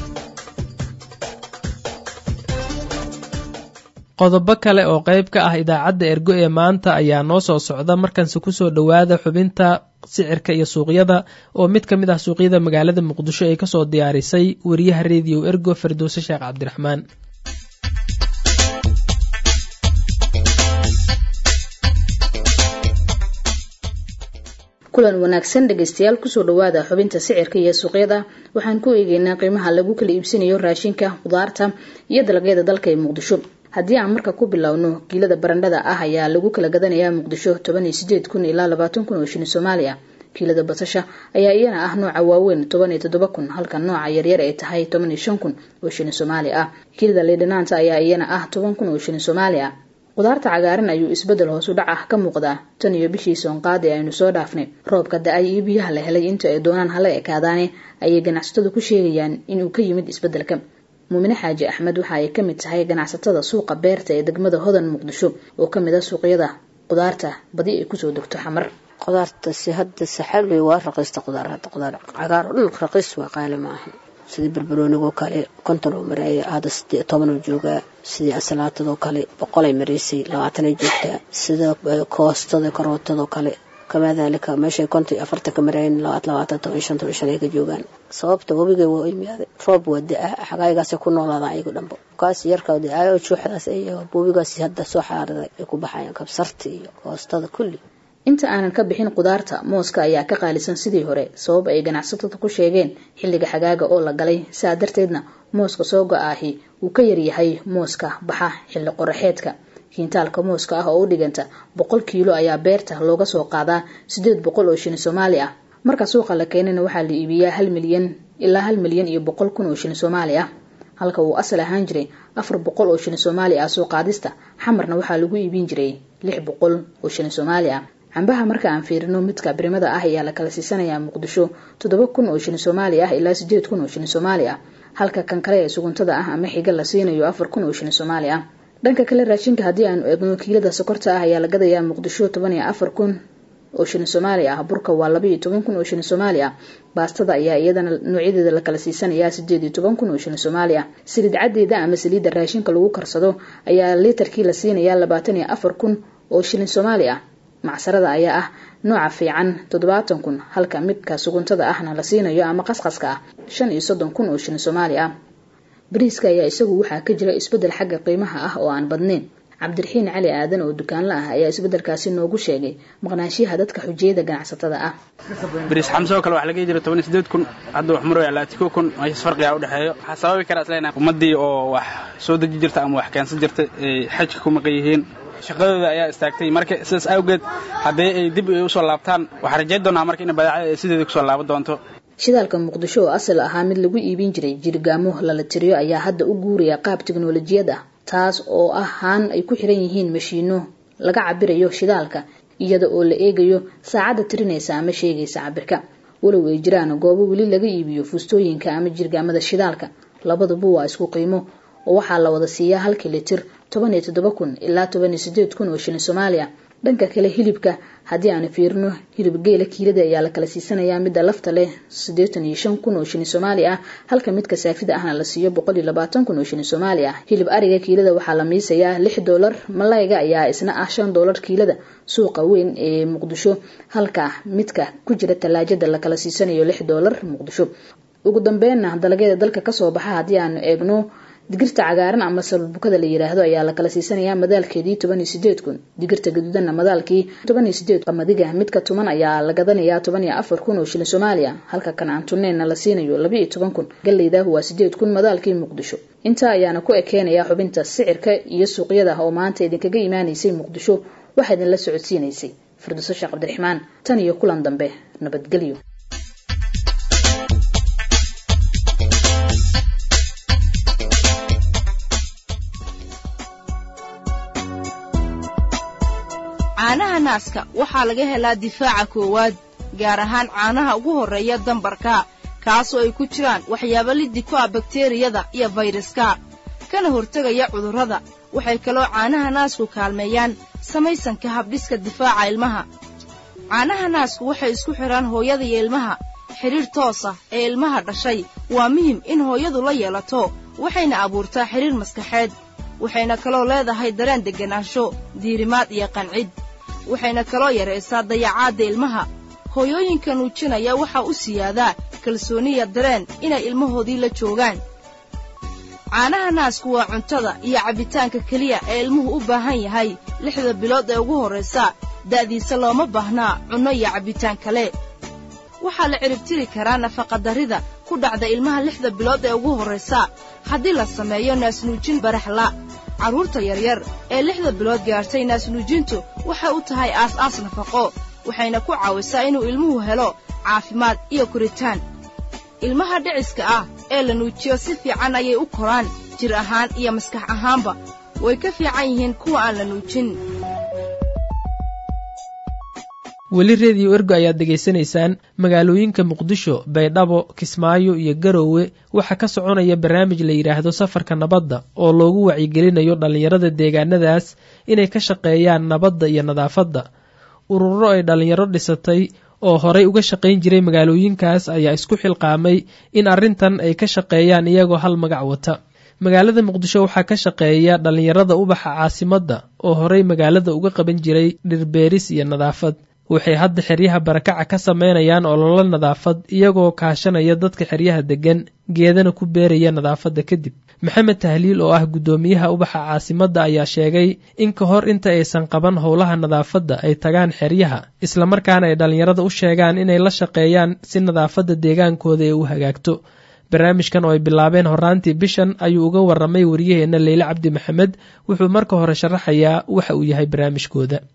Speaker 2: qodobo kale oo qayb ka ah idaacadda ergo ee maanta ayaa noo soo socda markanse kusoo dhowaada xubinta sicirka iyo suuqyada oo mid ka mid ah suuqyada magaalada muqdisho ay kasoo diyaarisay wariyaha rediyo ergo fardoose sheekh cabdiraxmaan
Speaker 13: kulan wanaagsan dhegaystayaal kusoo dhawaada xubinta sicirka iyo suuqyada waxaan ku eegeynaa qiimaha lagu kala iibsanayo raashinka khudaarta iyo dalagyada dalka ee muqdisho haddii aan marka ku bilowno kiilada barandhada ah ayaa lagu kala gadanayaa muqdisho toban iyo sideed kun ilaa labaatan kun oo shilin soomaaliya kiilada basasha ayaa iyana ah nooca waaweyn toban iyo toddoba kun halka nooca yaryar ay tahay toban iyo shan kun oo shilin soomaali ah kiilada liidhanaanta ayaa iyana ah toban kun oo shilin soomaali ah khudaarta cagaaran ayuu isbedel hoos u dhac ah ka muuqdaa tan iyo bishii soonqaadi aynu soo dhaafnay roobka da-ay iyo biyaha la helay inta ay doonaan hala ekaadaane ayay ganacsatadu ku sheegayaan inuu ka yimid isbedelka muumine xaaji axmed waxa ay ka mid tahay ganacsatada suuqa beerta ee degmada hodan muqdisho oo ka mid a suuqyada khudaarta badi ay kusoo degto xamar
Speaker 14: khudaarta si hadda saxaal waa raqiista khudaar hadda khudaar cagaar oo dhan raqiis waa qaali maaha sidii barbaroonigoo kale konton oo mareeya hadda sidii toban oo joogaa sidii asalaatadoo kale boqolay mareysay labaatanay joogtaa sida koostada karootadoo kale kamaa daalika meeshay konton iyo afartan ka marayn labaat labaatan toban shan toban shan ay ka joogaan sababta webiga waa imaaday roob waa da-a xagaaygaasay ku noolaadaan ayagu dhanbo kaas yarka da-aayo juuxdaas ay webigaas hadda soo xaariday ay ku baxayaan kabsarta iyo koostada kulli
Speaker 13: inta aanan ka bixin khudaarta mooska ayaa ka qaalisan sidii hore sabab ay ganacsatada ku sheegeen xilliga xagaaga oo la galay saa darteedna mooska soo go-aahi uu ka yaryahay mooska baxa xilli qoraxeedka kiintaalka mooska ah oo u dhiganta boqol kiilo ayaa beerta looga soo qaadaa siddeed boqol oo shilin soomaali ah marka suuqa la keenana waxaa la iibiyaa hal milyan ilaa hal milyan iyo boqol kun oo shilin soomaali ah halka uu asal ahaan jiray afar boqol oo shilin soomaali ah soo qaadista xamarna waxaa lagu iibin jiray lix boqol oo shilin soomaali ah cambaha marka aan fiirino midka birimada ah ayaa la kala siisanayaa muqdisho toddoba kun oo shilin soomaali ah ilaa sideed kun oo shilin soomaali ah halka kan kale ee suguntada ah ama xiga la siinayo afar kun oo shilin soomaali ah dhanka kale raashinka haddii aanu eegno kiilada sokorta ah ayaa la gadayaa muqdisho toban iyo afar kun oo shilin soomaali ah burka waa laba iyo toban kun oo shilin soomaali ah baastada ayaa iyadana noocyadeeda la kala siisanayaa sideed iyo toban kun oo shilin soomaali ah saliid caddeeda ama saliidda raashinka lagu karsado ayaa liitarkii la siinayaa labaatan iyo afar kun oo shilin soomaali ah macsarada ayaa ah nooca fiican toddobaatan kun halka midka suguntada ahna la siinayo ama qasqaska ah shan iyo soddon kun oo shilin soomaali ah bariiska ayaa isagu waxaa ka jira isbeddel xagga qiimaha ah oo aan badnayn cabdiraxiin cali aadan oo dukaanla ah ayaa isbeddelkaasi noogu sheegay maqnaanshiyaha dadka xujiyada ganacsatada ah
Speaker 15: bariis xamse oo kale waxaa laga jira toban iyo sideed kun hadda wax maraya laatiko kun meeshas farqigaa u dhexeeyo waxaa sababi karaa isleena ummaddii oo wax soo deji jirta ama wax keensan jirta ay xajka ku maqan yihiin shaqadooda ayaa istaagtay marka sidaas awgeed haddii ay dib usoo laabtaan waxaa rajayn doonaa marka in badeecada ay sideeda kusoo laaban doonto
Speaker 13: shidaalka muqdisho oo asal ahaa mid lagu iibin jiray jirgaamo lala tiriyo ayaa hadda u guuraya qaab tiknolojiyad ah taas oo ah haan ay ku xiran yihiin mashiino laga cabirayo shidaalka iyada oo la eegayo saacadda tirinaysa ama sheegaysa cabirka walow ay jiraan goobo weli laga iibiyo fuustooyinka ama jirgaamada shidaalka labaduba waa isku qiimo oo waxaa la wada siiyaa halkii litir toban iyo toddoba kun ilaa toban iyo sideed kun oo shilin soomaaliya dhanka kale hilibka haddii aanu fiirino hilib geela kiilada ayaa la kala siisanayaa midda lafta leh siddeetan iyo shan kun oo shilin soomaali ah halka midka saafida ahna la siiyo boqol iyo labaatan kun oo shilin soomaali ah hilib ariga kiilada waxaa la miisayaa lix doolar malayga ayaa isna ah shan doolar kiilada suuqa weyn ee muqdisho halka midka ku jira tallaajada la kala siisanayo lix doolar muqdisho ugu dambeynna dalagyada dalka kasoo baxa haddii aanu eegno digirta cagaaran ama salbukada la yiraahdo ayaa la kala siisanayaa madaalkeedii toban iyo sideed kun digirta gaduudanna madaalkii toban iyo sideed qamadiga midka tuman ayaa la gadanayaa toban iyo afar kun oo shilin soomaaliya halka kan aan tunneenna la siinayo laba iyo toban kun galeyda waa sideed kun madaalkii muqdisho intaa ayaana ku ekeenaya xubinta sicirka iyo suuqyada oo maanta idinkaga imaanaysay muqdisho waxaa idinla socodsiinaysay firdowso sheekh cabdiraxmaan tan iyo kulan dambe nabadgelyo
Speaker 16: caanaha naaska waxaa laga helaa difaaca koowaad gaar ahaan caanaha ugu horreeya dambarka kaasoo ay ku jiraan waxyaabo liddi ku ah bakteriyada iyo fayraska kana hortegaya cudurrada waxay kaloo caanaha naasku kaalmeeyaan samaysanka habdhiska difaaca ilmaha caanaha naasku waxay isku xidhaan hooyada iyo ilmaha xidhiir toos ah ee ilmaha dhashay waa muhim in hooyadu la yeelato waxayna abuurtaa xidhiir maskaxeed waxayna kaloo leedahay dareen degganaansho diirimaad iyo qancid waxayna kaloo yaraysaa dayacaadda ilmaha hooyooyinka nuujinaya waxaa u siyaadaa kalsooniya dareen inay ilmahoodii la joogaan caanaha naasku waa cuntada iyo cabbitaanka keliya ee ilmuhu u baahan yahay lixda bilood ee ugu horraysa da'diisa looma baahnaa cunno iyo cabbitaan kale waxaa la ciribtiri karaa nafaqadarrida ku dhacda ilmaha lixda bilood ee ugu horraysa haddii la sameeyo naasnuujin baraxla carruurta yaryar ee lixda bilood gaartay naasnuujintu waxay u tahay aas-aas nafaqo waxayna ku caawisaa inuu ilmuhu helo caafimaad iyo koritaan ilmaha dhiciska ah ee la nuujiyo si fiican ayay u koraan jir ahaan iyo maskax ahaanba way ka fiican yihiin kuwa aan la nuujin
Speaker 2: weli rediyo ergo ayaad degaysanaysaan magaalooyinka muqdisho baydhabo kismaayo iyo garowe waxaa ka soconaya barnaamij la yidhaahdo safarka nabadda oo loogu wacyigelinayo dhallinyarada deegaanadaas inay ka shaqeeyaan nabadda iyo nadaafadda ururo ay dhallinyaro dhisatay oo horay uga shaqayn jiray magaalooyinkaas ayaa isku xilqaamay in arrintan ay ka shaqeeyaan iyagoo hal magac wata magaalada muqdisho waxaa ka shaqeeya dhallinyarada ubaxa caasimadda oo horay magaalada uga qaban jiray dhirbeeris iyo nadaafad waxay hadda xeryaha barakaca ka sameynayaan ololo nadaafad iyagoo kaashanaya dadka xeryaha deggan geedana ku beeraya nadaafadda kadib maxamed tahliil oo ah guddoomiyaha ubaxa caasimadda ayaa sheegay in ka hor inta aysan qaban howlaha nadaafadda ay tagaan xeryaha islamarkaana ay dhallinyarada u sheegaan inay la shaqeeyaan si nadaafadda deegaankooda ee u hagaagto barnaamijkan oo ay bilaabeen horaantii bishan ayuu uga waramay wariyaheenna leyle cabdi maxamed wuxuu marka hore sharaxayaa waxa uu yahay barnaamijkooda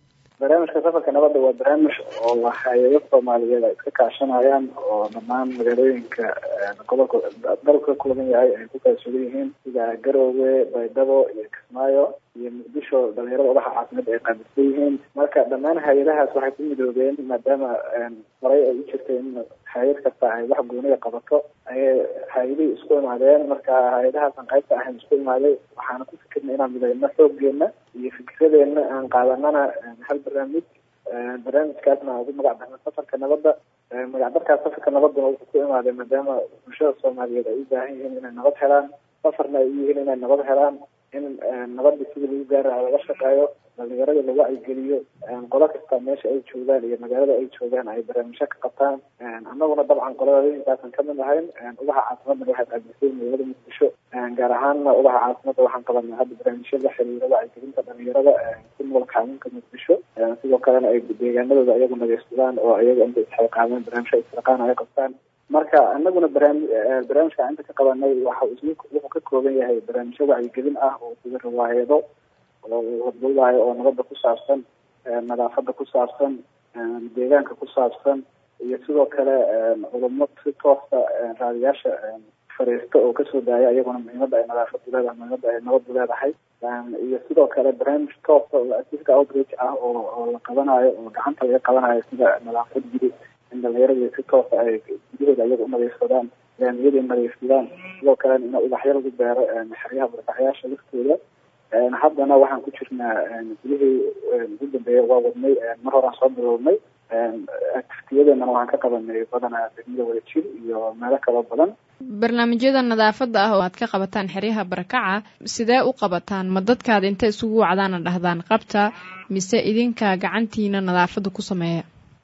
Speaker 17: barnaamijka safarka nabadda waa barnaamij oo hay-ado soomaaliyeed ay iska kaashanayaan oo dhammaan magaalooyinka gobolka dalka ka kooban yahay ay ku kala sugan yihiin sida garoowe baydhabo iyo kismaayo iyo muqdisho dhalinyarada ubaxa caasimada ay qaabilsan yihiin marka dhammaan hay-adahaas waxay ku midoobeen maadaama horay ay u jirtay in hay-ad kasta ay wax gooniga qabato ayay hay-adihii isku imaadeen marka hay-adahaasan qaybta ahayn isku imaaday waxaana ku fikirnay inaan midayno xooggeena iyo fikradeena aan qaadanana hal barnaamij barnaamijkaasna aan ugu magac darna safarka nabadda magacdarkaas safarka nabadduna wuxuu ku imaaday maadaama bulshada soomaaliyeed ay u baahan yihiin inay nabad helaan safarna ay u yihiin inay nabad helaan in nabadda sidii lagu gaaraha laga shaqeeyo dhalinyarada la wacyigeliyo qolo kasta meesha ay joogaan iyo magaalada ay joogaan ay barnaamijyo ka qabtaan annaguna dabcan qoladooyinkaasan kamid ahayn ubaxa caasimadana waxay qaabilsay magaalada muqdisho gaar ahaanna ubaxa caasimada waxaan qabanay hadda barnaamijyo la xiriira wacyigelinta dhalinyarada ku nool kaaminka muqdisho sidoo kalena ay deegaanadooda ayagu nageysadaan oo ayaga inta isxilqaameen barnaamijyo isxilqaan ay qabtaan marka anaguna barnaami barnaamijka inta ka qabanay waxa wuxuu ka kooban yahay barnaamijyo wacyigelin ah oo sida riwaayado oo horgowdayo oo nabadda ku saabsan nadaafada ku saabsan deegaanka ku saabsan iyo sidoo kale culamo si toosa raadiyaasha fariista oo kasoo daaya iyaguna muhiimada ay nadaafadu leedahay muhiimada ay nabadu leedahay iyo sidoo kale barnaamij toosa oo activity outreach ah oo oo la qabanayo oo gacanta laga qabanayo sida nadaafad guri in dhalinyarada si toosa ay gudahooda iyaga unadeysadaan laamiyada nadiifsadaan sidoo kalena in ubaxyo lagu beero xeryaha barakaxyaasha laftooda haddana waxaan ku jirnaa gudihii ugu dambeeya waa wadnay mar horaan soo bilownay activitiyadeenana waxaan ka qabanay badanaa degmada wadajir iyo meelo kaloo badan
Speaker 1: barnaamijyada nadaafadda ah oo aad ka qabataan xeryaha barakaca sidee u qabataan ma dadkaad inta isugu wacdaana dhahdaan qabta mise idinka gacantiina nadaafadda ku sameeya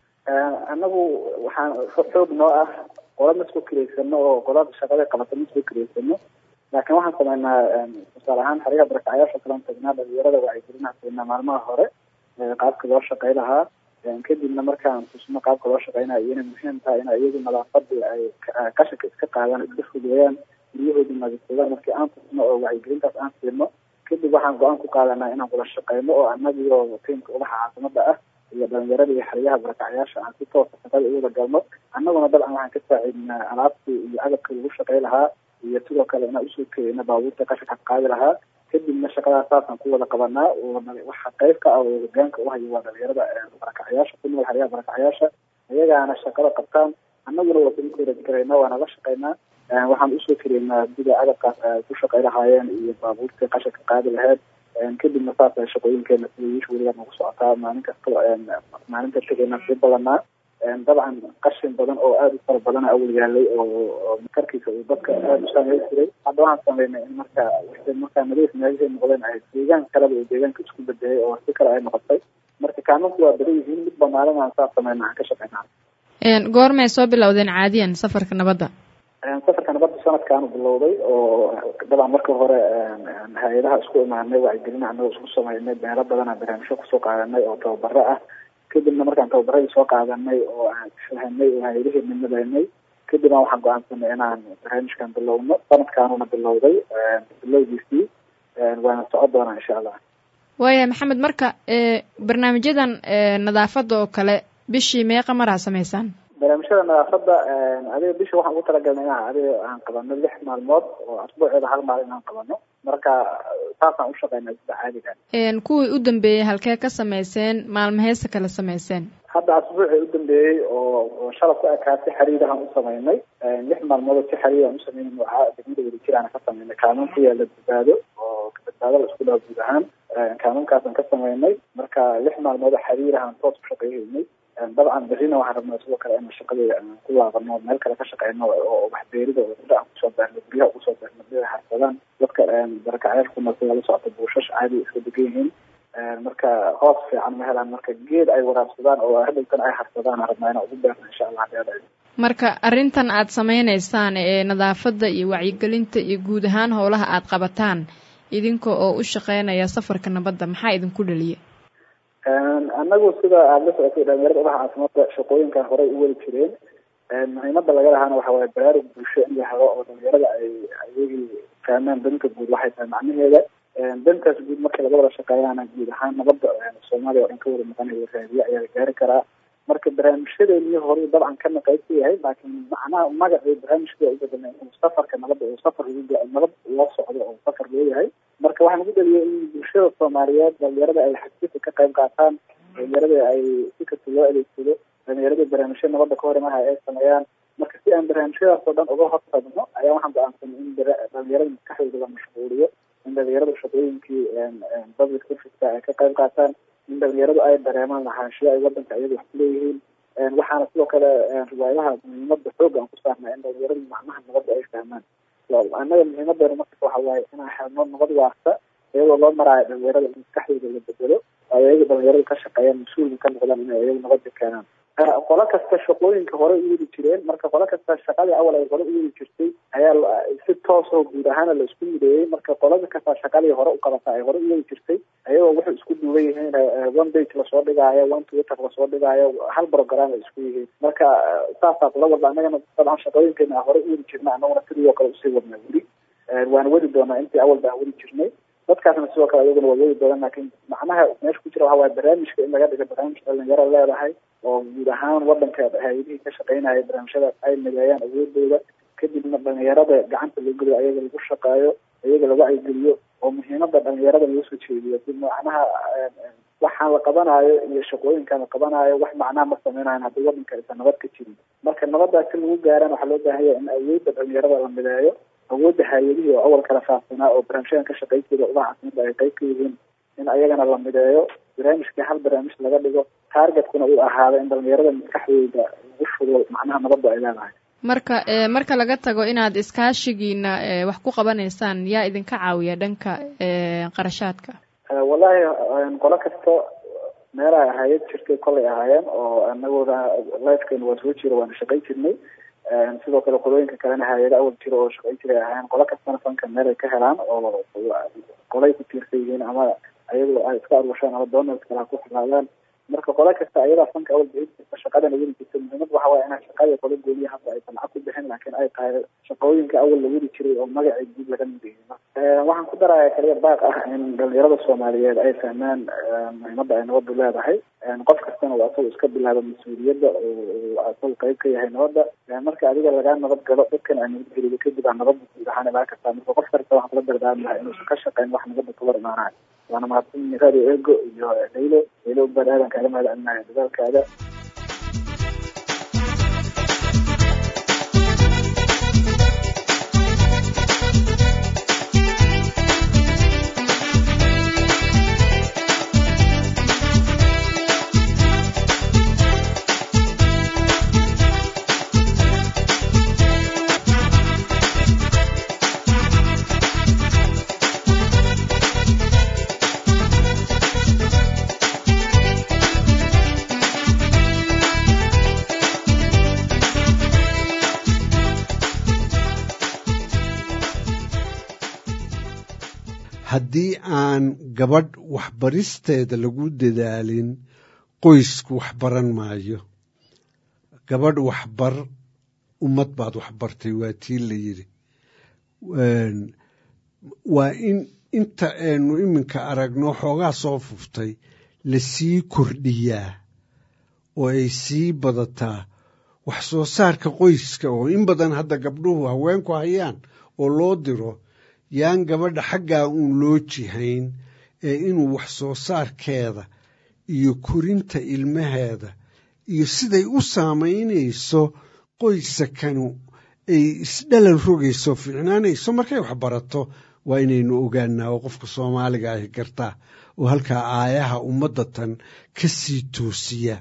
Speaker 17: annagu waxaan xoog noo ah qola ma isku kireysano oo qolada shaqada qabata ma isku kireysano laakiin waxaan sameynaa tusaale ahaan xeryaha barakacayaasha kalan tagnaa dhalinyarada wacyigelinaha siinaa maalmaha hore qaabka loo shaqey lahaa kadibna markaan tusno qaabka loo shaqeynayo inay muhiim tahay in iyagu nadaafadii ay qashinka iska qaadaan iska fogeeyaan guryahoodii nadiifsadaan markii aan tusno oo wacyigelintaas aan siino kadib waxaan go-aan ku qaadanaa inaan wada shaqeyno oo anagio tiimka ubaxa caasimada ah iyo dhalinyarada iyo xeryaha barakacayaasha aan si toosa shaqada u wada galno annaguna dabcan waxaan ka saaciidnaa alaabtii iyo agabka lagu shaqey lahaa iyo sidoo kale inaan usoo keenna baabuurta qashinka qaadi lahaa kadibna shaqadaas saasaan ku wada qabanaa waxa qayb ka ah oo hogaanka uhayo waa dhalinyarada barakacayaasha ku nool xeryaha barakacayaasha iyagaana shaqada qabtaan annaguna waa kula koorajgarayna waana la shaqeynaa waxaan usoo keleynaa sida agabkaas ay ku shaqey lahaayeen iyo baabuurtii qashinka qaadi lahayd kadibna saas ay shaqooyinkeena sida wiish weligaa nagu socotaa maalin kasta maalinta tegeynaan sii badanaa dabcan qashin badan oo aada u fara badana awal yaalay oo karkiisa uu dadka aada u saameyn jiray hadda waxaan sameynay in marka wixii markaa nadiif meeshay noqdeen ay deegaan kaleba uu deegaanka isku bedelay oo si kale ay noqotay marka kaamanku waa badan yihiin mid banaalan aan saas sameyna aan ka shaqeynaa
Speaker 1: goormay soo bilowdeen caadiyan safarka nabadda
Speaker 17: safarka nabadda sanadkaanu bilowday oo dabcan marka hore hay-adaha isku imaanay wacyigelin anagoo isku sameynay meelo badana barnaamijyo kusoo qaadanay oo tababaro ah kadibna markaan tababaradii soo qaadanay oo aan fahanay oo hay-adihii midnadaynay kadibna waxaan go-aansanay inaan barnaamijkan bilowno sanadkaanuna bilowday bilowgiisii waana socon doonaa insha allah
Speaker 1: waaya maxamed marka barnaamijyadan nadaafadda oo kale bishii meeqa maraa sameysaan
Speaker 17: barnaamijyada nadaafadda adiga bisha waxaan ugu talagalnay inaan adiga aan qabano lix maalmood oo asbuuceeda hal maalin inaan qabano marka saasaan ushaqeynaa sida caadiga
Speaker 1: kuwii u dambeeyey halkee ka sameyseen maalmaheesa kale sameyseen
Speaker 17: hadda asbuucii u dambeeyey oo shalab ku ekaa si xariirahaan u sameynay lix maalmoodoo si xariiraan u sameynay nooca degmada wadajiraan ka sameynay kaaman ku yaala badbaado oo badbaado la isku dhaho guud ahaan kaamankaasaan ka sameynay marka lix maalmoodoo xariirahaan toos ku shaqeyhaynay dabcan berrina waxaan rabnaa sidoo kale inaan shaqadeeda aan ku laabano meel kale ka shaqeyno oo waxbeerida oo sida aan kusoo beerno guryaha kusoo beerno sida harsadaan dadka barakacayaasha ku nool sida la socota buushash caadi iska degan yihiin marka hoos fiican ma helaan marka geed ay waraabsadaan oo hadhowtan ay harsadaan aan rabnaa inaan ugu beerno insha allah hadii
Speaker 1: marka arrintan aad sameyneysaan ee nadaafadda iyo wacyigelinta iyo guud ahaan howlaha aad qabataan idinka oo u shaqeynaya safarka nabadda maxaa idinku dhaliya
Speaker 17: anagu sida aada la socotay dhalinyarada ubaxa caasimada shaqooyinkan horey u weli jireen muhiimada laga lahaana waxa waaye baraarug bulsho in la helo oo dhalinyarada ay ayagii fahmaan danta guud waxay tahay macnaheeda dantaas guud marka laga wada shaqeeyaana guud ahaan nabadda soomaaliya oo dhan ka wada maqanayo raadiye ayaa la gaari karaa marka barnaamijyadeennii hore dabcan kana qayb ka yahay laakiin macnaha magacii barnaamijka waa ubedelnay inuu safarka nabadda uu safar nabad loo socdo oo safar loo yahay marka waxaan ugu dhaliyay in bulshada soomaaliyeed dhalinyarada ay xagsika ka qayb qaataan dhalinyarada ay si kasta loo adeegsado dhalinyarada barnaamijyo nabadda ka hor imaha ay sameeyaan marka si aan barnaamijyadaas oo dhan uga hortagno ayaa waxaan go-aansanay in dhalinyarada maskaxdooda la mashquuliyo in dhalinyaradu shaqooyinkii public serviceka ay ka qayb qaataan in dhalinyaradu ay dareemaan lahaanshiyo ay wadanka iyadu wax kuleeyihiin waxaana sidoo kale riwaayadaha muhiimada xooga aan ku saarnaa in dhalinyaradu macnaha nabadda ay fahmaan annaga muhiimadeena markas waxa waaye inaan helno nabad waarta iyadoo loo maraayo dhalinyarada in maskaxdooda la bedelo oo iyaga dhalinyaradu ka shaqeeyaan mas-uulka ka noqdaan inay iyagu nabadda keenaan qolo kasta shaqooyinka hore u wadi jireen marka qolo kasta shaqadii awal ay hore u wadi jirtay ayaa si toosoo guud ahaana la isku mideeyey marka qolada kasta shaqadii hore u qabata ay hore u wadi jirtay ayagoo wuxuu isku duuban yihiin one page lasoo dhigaayo one twitter lasoo dhigaayo hal program ay isku yihiin marka saasaa kula wada annagana dabcan shaqooyinkeena hore u wadi jirna annaguna sidoo kale usii wadnaa weli waana wadi doonaa intii awal baan wadi jirnay dadkaasna sidoo kale iyaguna waa wadi doonaan laakiin macnaha meesha ku jira waxa waaye barnaamijka in laga dhigo barnaamij dhalinyaro leedahay oo guud ahaan wadanka hay-adihii ka shaqeynaya barnaamijyada ay mideeyaan awoodooda kadibna dhalinyarada gacanta loo geliyo ayaga lagu shaqeeyo iyaga la wacyigeliyo oo muhiimada dhalinyarada laga soo jeediyo si macnaha waxaan la qabanayo iyo shaqooyinkaan la qabanayo wax macnaha ma sameynayan haddii wadanka aysan nabad ka jirin marka nabadaasi lagu gaaraan waxaa loo baahan yahay in awoodda dhalinyarada la mideeyo awoodda hay-adihii oo awal kala faafsanaa oo barnaamijyadan ka shaqeynteeda udaha caasimada ay qayb ka yihiin in ayagana la mideeyo barnaamijkii hal barnaamij laga dhigo targetkuna uu ahaado in dhalinyarada maskaxdooda lagu shugo macnaha nabadda ay leedahay
Speaker 1: marka marka laga tago inaad iskaashigiina wax ku qabanaysaan yaa idinka caawiya dhanka qarashaadka
Speaker 17: wallahi qolo kasta meel ay ahaayad jirtay kolay ahaayeen oo anagooda lifekeena waa soo jira waana shaqayn jirnay sidoo kale qolooyinka kalena hay-ada awal jira oo shaqayn jiray ahaayeen qolo kastana fanka meel ay ka helaan oo qolay ku tiirsan yihiin ama ayagoo ay iska aruushaan ama donald kale ha ku xilaadaan marka qolo kasta ayadaa fanka awal bixin jirta shaqadana wadi jirta muhiimad waxa waaye inaan shaqada qolo gooniya hadda aysan lacag ku bixin laakiin ay tahay shaqooyinka awal la wadi jiray oo magacii guud laga mideeyo waxaan ku daraya kaliya baaq ah in dhalinyarada soomaaliyeed ay fahmaan muhiimada ay nabadu leedahay qof kastana waa asagu iska bilaaba mas-uuliyadda oo asagu qayb ka yahay nabadda marka adiga lagaa nabad galo dadkan ay nabad gelido kadib aa nabadda guud ahaan ilaa kastaa marka qof kasta waxaan kula dardaarmi lahaa inuusan ka shaqeyn wax nabadda ka war imaanayo waana mahadsan radio ego iyo daylo daylo baan aadan kaaga mahad celinayo dadaalkaada
Speaker 18: haddii aan gabadh waxbaristeeda lagu dadaalin qoysku wax baran maayo gabadh waxbar ummad baad waxbartay waa tii la yidhi waa in inta aynu iminka aragno xoogaa soo fuftay lasii kordhiyaa oo ay sii badataa wax soo saarka qoyska oo in badan hadda gabdhuhu haweenku hayaan oo loo diro yaan gabadha xaggaa uun loo jihayn ee inuu wax soo saarkeeda iyo korinta ilmaheeda iyo siday u saamaynayso qoysakanu ay isdhalal rogayso fiicnaanayso markay wax barato waa inaynu ogaanaa oo qofka soomaaliga ahi gartaa oo halkaa aayaha ummadda tan ka sii toosiya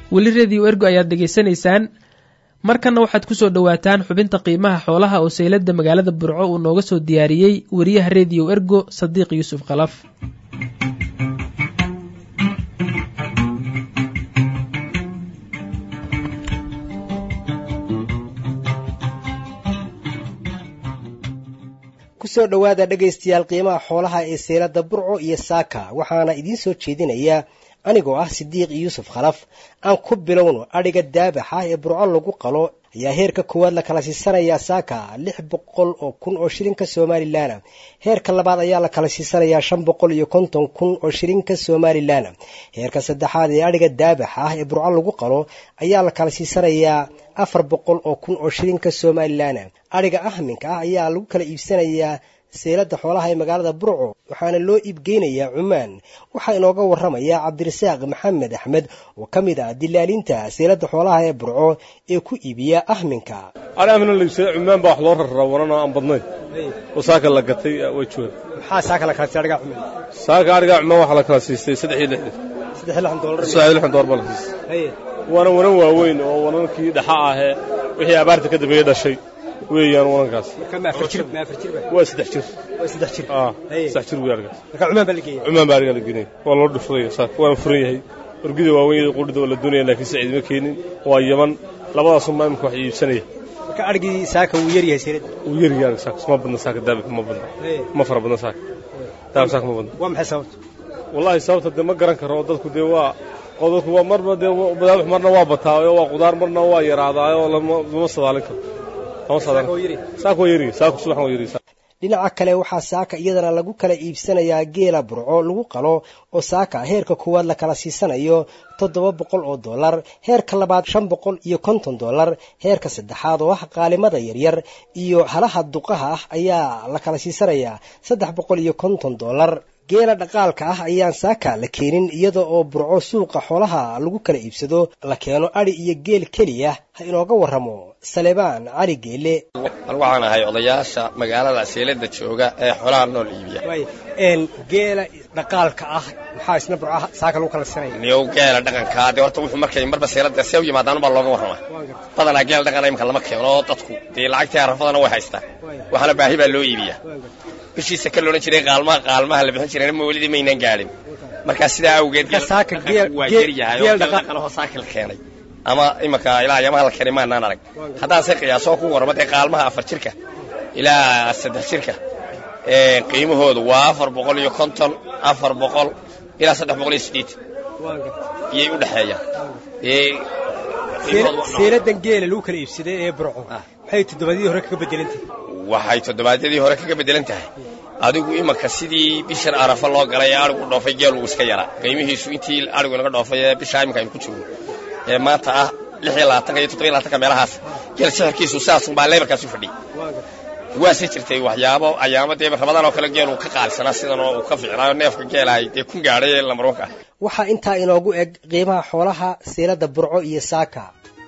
Speaker 2: weli rediyo ergo ayaad dhegaysanaysaan markanna waxaad ku soo dhowaataan xubinta qiimaha xoolaha oo sayladda magaalada burco uu nooga soo diyaariyey wariyaha rediyo ergo sadiiq yuusuf khalaf
Speaker 19: kusoo dhowaada dhegaystayaal qiimaha xoolaha ee seylada burco iyo saaka waxaana idiin soo jeedinayaa anigoo ah sidiiq yuusuf khalaf aan ku bilowno adhiga daabaxa ee burco lagu qalo ayaa heerka koowaad la kala siisanayaa saaka lix boqol oo kun oo shilinka somalilan heerka labaad ayaa la kala siisanayaa shan boqol iyo konton kun oo shilinka somalilan heerka saddexaad ee adhiga daabaxa ah ee burco lagu qalo ayaa la kala siisanayaa afar boqol oo kun oo shilinka somalilan adhiga ahminka ah ayaa lagu kala iibsanayaa seylada xoolaha ee magaalada burco waxaana loo iibgeynayaa cumaan waxaa inooga waramaya cabdirasaaq maxamed axmed oo ka mid ah dilaalinta seylada xoolaha ee burco ee ku iibiya ahminka
Speaker 20: ahmina laibsada cumaan baa wax loo rarraa waran oo aan badnayn oo saaka la gatay way jooga
Speaker 19: maxaa saaka la kala siistay adhiga cumaan
Speaker 20: saaka adhiga cumaan waxaa la kala siistay saddex iyo lixdan
Speaker 19: saddex iyo lixdan doolar
Speaker 20: saddex iyo lixdan doolar baa la siistay waana wanan waaweyn oo wanankii dhaxa ahee wixii abaarta ka dambeeyey dhashay weeyaan wanankaas waa saddex jir saddex jir wey argaas cumaan baa arigaa la geenaya waa loo dhufraya saaka waana furan yahay orgida waaweyn qudhida waa la doonaya laakiin saciid ma keenin waa yaman labadaasoo maa imika wax iibsanaya
Speaker 19: marka adhigii saaka wuu yar yahay seylada
Speaker 20: wuu yar yahay saaka ma badna saaka daabika ma badna ma fara badna saaka daabik saaka ma badna
Speaker 19: waa maxay sababta
Speaker 20: wallahi sababta dee ma garan karo dadku dee waa oo dadku waa marba dee badaabix marna waa bataayo waa qudaar marna waa yaraadaayo lama sadaalin karo
Speaker 19: dhinaca kale waxaa saaka iyadana lagu kala iibsanayaa geela burco lagu qalo oo saaka heerka koowaad la kala siisanayo toddoba boqol oo dollar heerka labaad shan boqol iyo konton dollar heerka saddexaad oo ah qaalimada yaryar iyo halaha duqaha ah ayaa la kala siisanayaa saddex boqol iyo konton dollar geela dhaqaalka ah ayaan saaka la keenin iyada oo burco suuqa xoolaha lagu kala iibsado la keeno adhi iyo geel keliya ha inooga warramo salebaan cali geele
Speaker 21: waxaan ahay odayaasha magaalada seelada jooga ee xoolaha nool iibiya
Speaker 19: geela dhaqaalka ah maxaa isna burco saaka lagu kala siinaya
Speaker 21: niyow geela dhaqankaa dee horta wuxuu markay marba seelada see u yimaadaan baa looga warrama badanaa geel dhaqana imika lama keeno dadku dee lacagtii arafadana way haystaan waxaana baahi baa loo iibiya bishiisa ka loodhan jiray qaalmaha qaalmaha la bixin jirayna mawlidii maynaan gaadhin markaa sidaa awgeed waa yaryahay oo dhaqanahoo saakil keenay ama imanka ilaa yamaha la keenay maanaan arag haddaan se qiyaasoo ku warramo dee qaalmaha afar jirka ilaa saddex jirka qiimahoodu waa afar boqol iyo konton afar boqol ilaa saddex boqol iyo siddeetan iyay u dhexeeyaan
Speaker 19: seeladan geela lagu kala iibsaday ee burco maxay toddobaadyadii hore kaga bedelantahay
Speaker 21: waxay toddobaadyadii hore kaga bedelan tahay adigu imanka sidii bishan arafa loo galay ee arigu dhoofay geel uu iska yaraa qiimihiisu intii arigu inaga dhoofay ee bishaa iminka aynu ku joogno ee maanta ah lix iyo labaatanka iyo toddoba iyo labaatanka meelahaas geel sixirkiisu sidaasunbaa leebarkaas u fadhiyay waase jirtay waxyaabo ayaamo dee ramadaan oo kale geel uu ka qaalisanaa sidan oo uu ka ficnaayo neefka geelahay dee kun gaadhay ee lambarwanka ah
Speaker 19: waxaa intaa inoogu eg qiimaha xoolaha seelada burco iyo saaka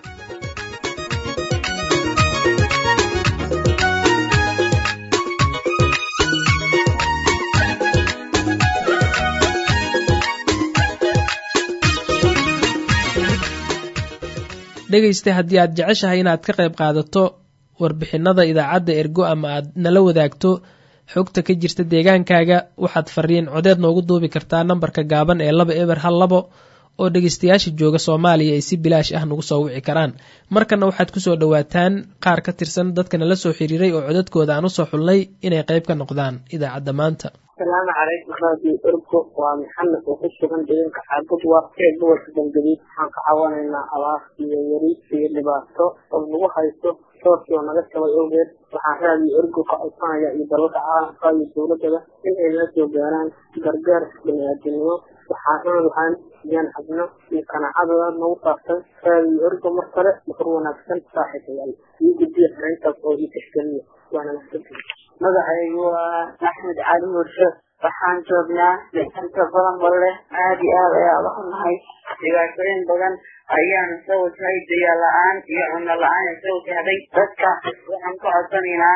Speaker 2: dhegaysta haddii aad jeceshahay inaad ka qayb qaadato warbixinada idaacadda ergo ama aad nala wadaagto xogta ka jirta deegaankaaga waxaad fariin codeed noogu duubi kartaa nambarka gaaban ee laba eber hal labo oo dhegaystayaasha jooga soomaaliya ay si bilaash ah nagu soo wici karaan markana waxaad kusoo dhowaataan qaar ka tirsan dadka nala soo xiriiray oo codadkooda aan usoo xulnay inay qayb ka noqdaan idaacadda maanta
Speaker 22: asalaamu calaykum raadiyo ergo waa maxamed oo ku sugan deegaanka xaabad waa ee gobolka galgaduud waxaan ka caawinaynaa abaar iyo yari iyo dhibaato oo nagu haysto soorkii oo naga jabay awgeed waxaan raadiyo ergo ka codsanaya iyo dalalka caalamka iyo dowladaba in ay nala soo gaaraan gargaar baniaadinimo waxaan waxaan yaan xabno iyo qanaacadooda nagu saabsan raadiyo ergo mar kale mafur wanaagsan saaxiibayaal iyo guddiya xarayntaas oo ii tixgeliya waana mahadsantihi
Speaker 23: magacaygu waa axmed cali murshe waxaan joognaa inta badan balle aad iyo aad ayaa uga xunahay dhibaatooyin badan ayaana soo wajhay dayaa la-aan iyo cunno la-aan ee soo wajahday dadka waxaan ku codsanaynaa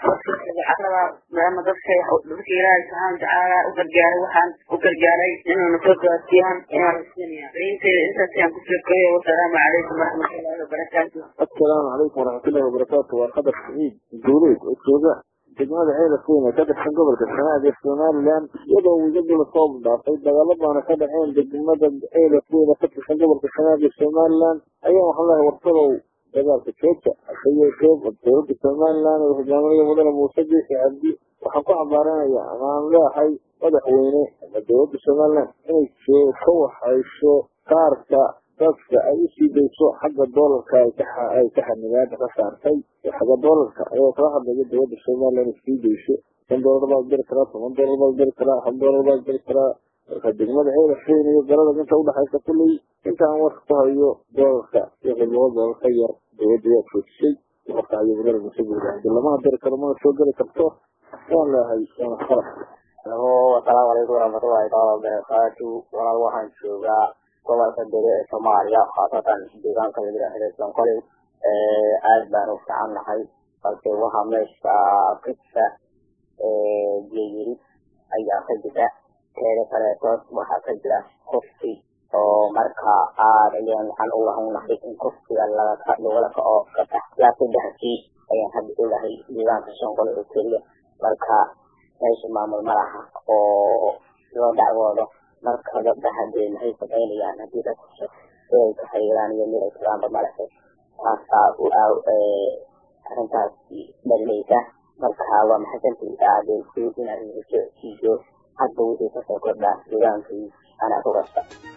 Speaker 23: carada maadaama dadka dadka ilaahay subxaana watacaala u gargaaray waxaan u gargaaray inuuna soo gaarsiiyaan inaan rasiinaya daynteeda intaas ayaan kusoo koyay wasalaamu calaykum waraxmatullahi wabarakaatu
Speaker 3: assalaamu calaykum waraxmatullahi wabarakaatu waa qadar saciid guuleed oo jooga degmada ceelaf weyn ee ka tirsan gobolka sanaag ee somalilan iyadoo wiiladu lasoo dhaafay dagaalo baana ka dhaceen degmada ceelaf weyn ee ka tirsan gobolka sanaag ee somalilan ayaa waxaan leehay warsadow dagaalka jooja hase yeeshee dowladda somalilan ee hogaaminaya mudane muuse biixi cabdi waxaan ku cabaaranaya ama aan leehay madaxweyne ama dowladda somalilan inay ka waxayso kaarka dadka ay usii dayso xagga doolarka ay ka xanibaada ka saartay xagga doolarka ayoo kala hadlaya dowladda somalilan ay sii dayso shan doolar baad diri karaa toban doolar baad diri karaa hal doolar baad diri karaa marka degmada ceelafeyn iyo galada inta udhexaysa kulley inta aan warka ku hayo doolarka iyo qilmado doolar ka yar dowladda waa joojisay marka ayo mudane muuse buuri cabdi lama diri karo mana soo geli karto waan leehay waana khalad
Speaker 4: alo asalaamu calaykum waraxmatullahi taala wabarakaatu walaal waxaan joogaa gobolka dere ee soomaaliya khaasatan deegaanka la yidhaahdo sonkoli aad baan u fiican nahay balse waxaa meesha ka jira geeyiri ayaa ka jira teeda kaleetood waxaa ka jira kofti oo marka aad ayaan waxaan u lahaynahay in koftiga lagala kaco katax ilaa saddexkii ayaan hadda ogahay deegaanka sonkoli oo keliya marka meesha maamul malaha oo loo dacwoodo marka gabdha hadee maxay samaynayaan haddii dadku ay ka xiriiraan iyo mid ay tagaanba malahe taasaa arrintaasi dhalinaysa marka waa maxasantii aadeyku inaad siiyo hadda wixii kasoo kordhaa deegaankii anaa ku kasta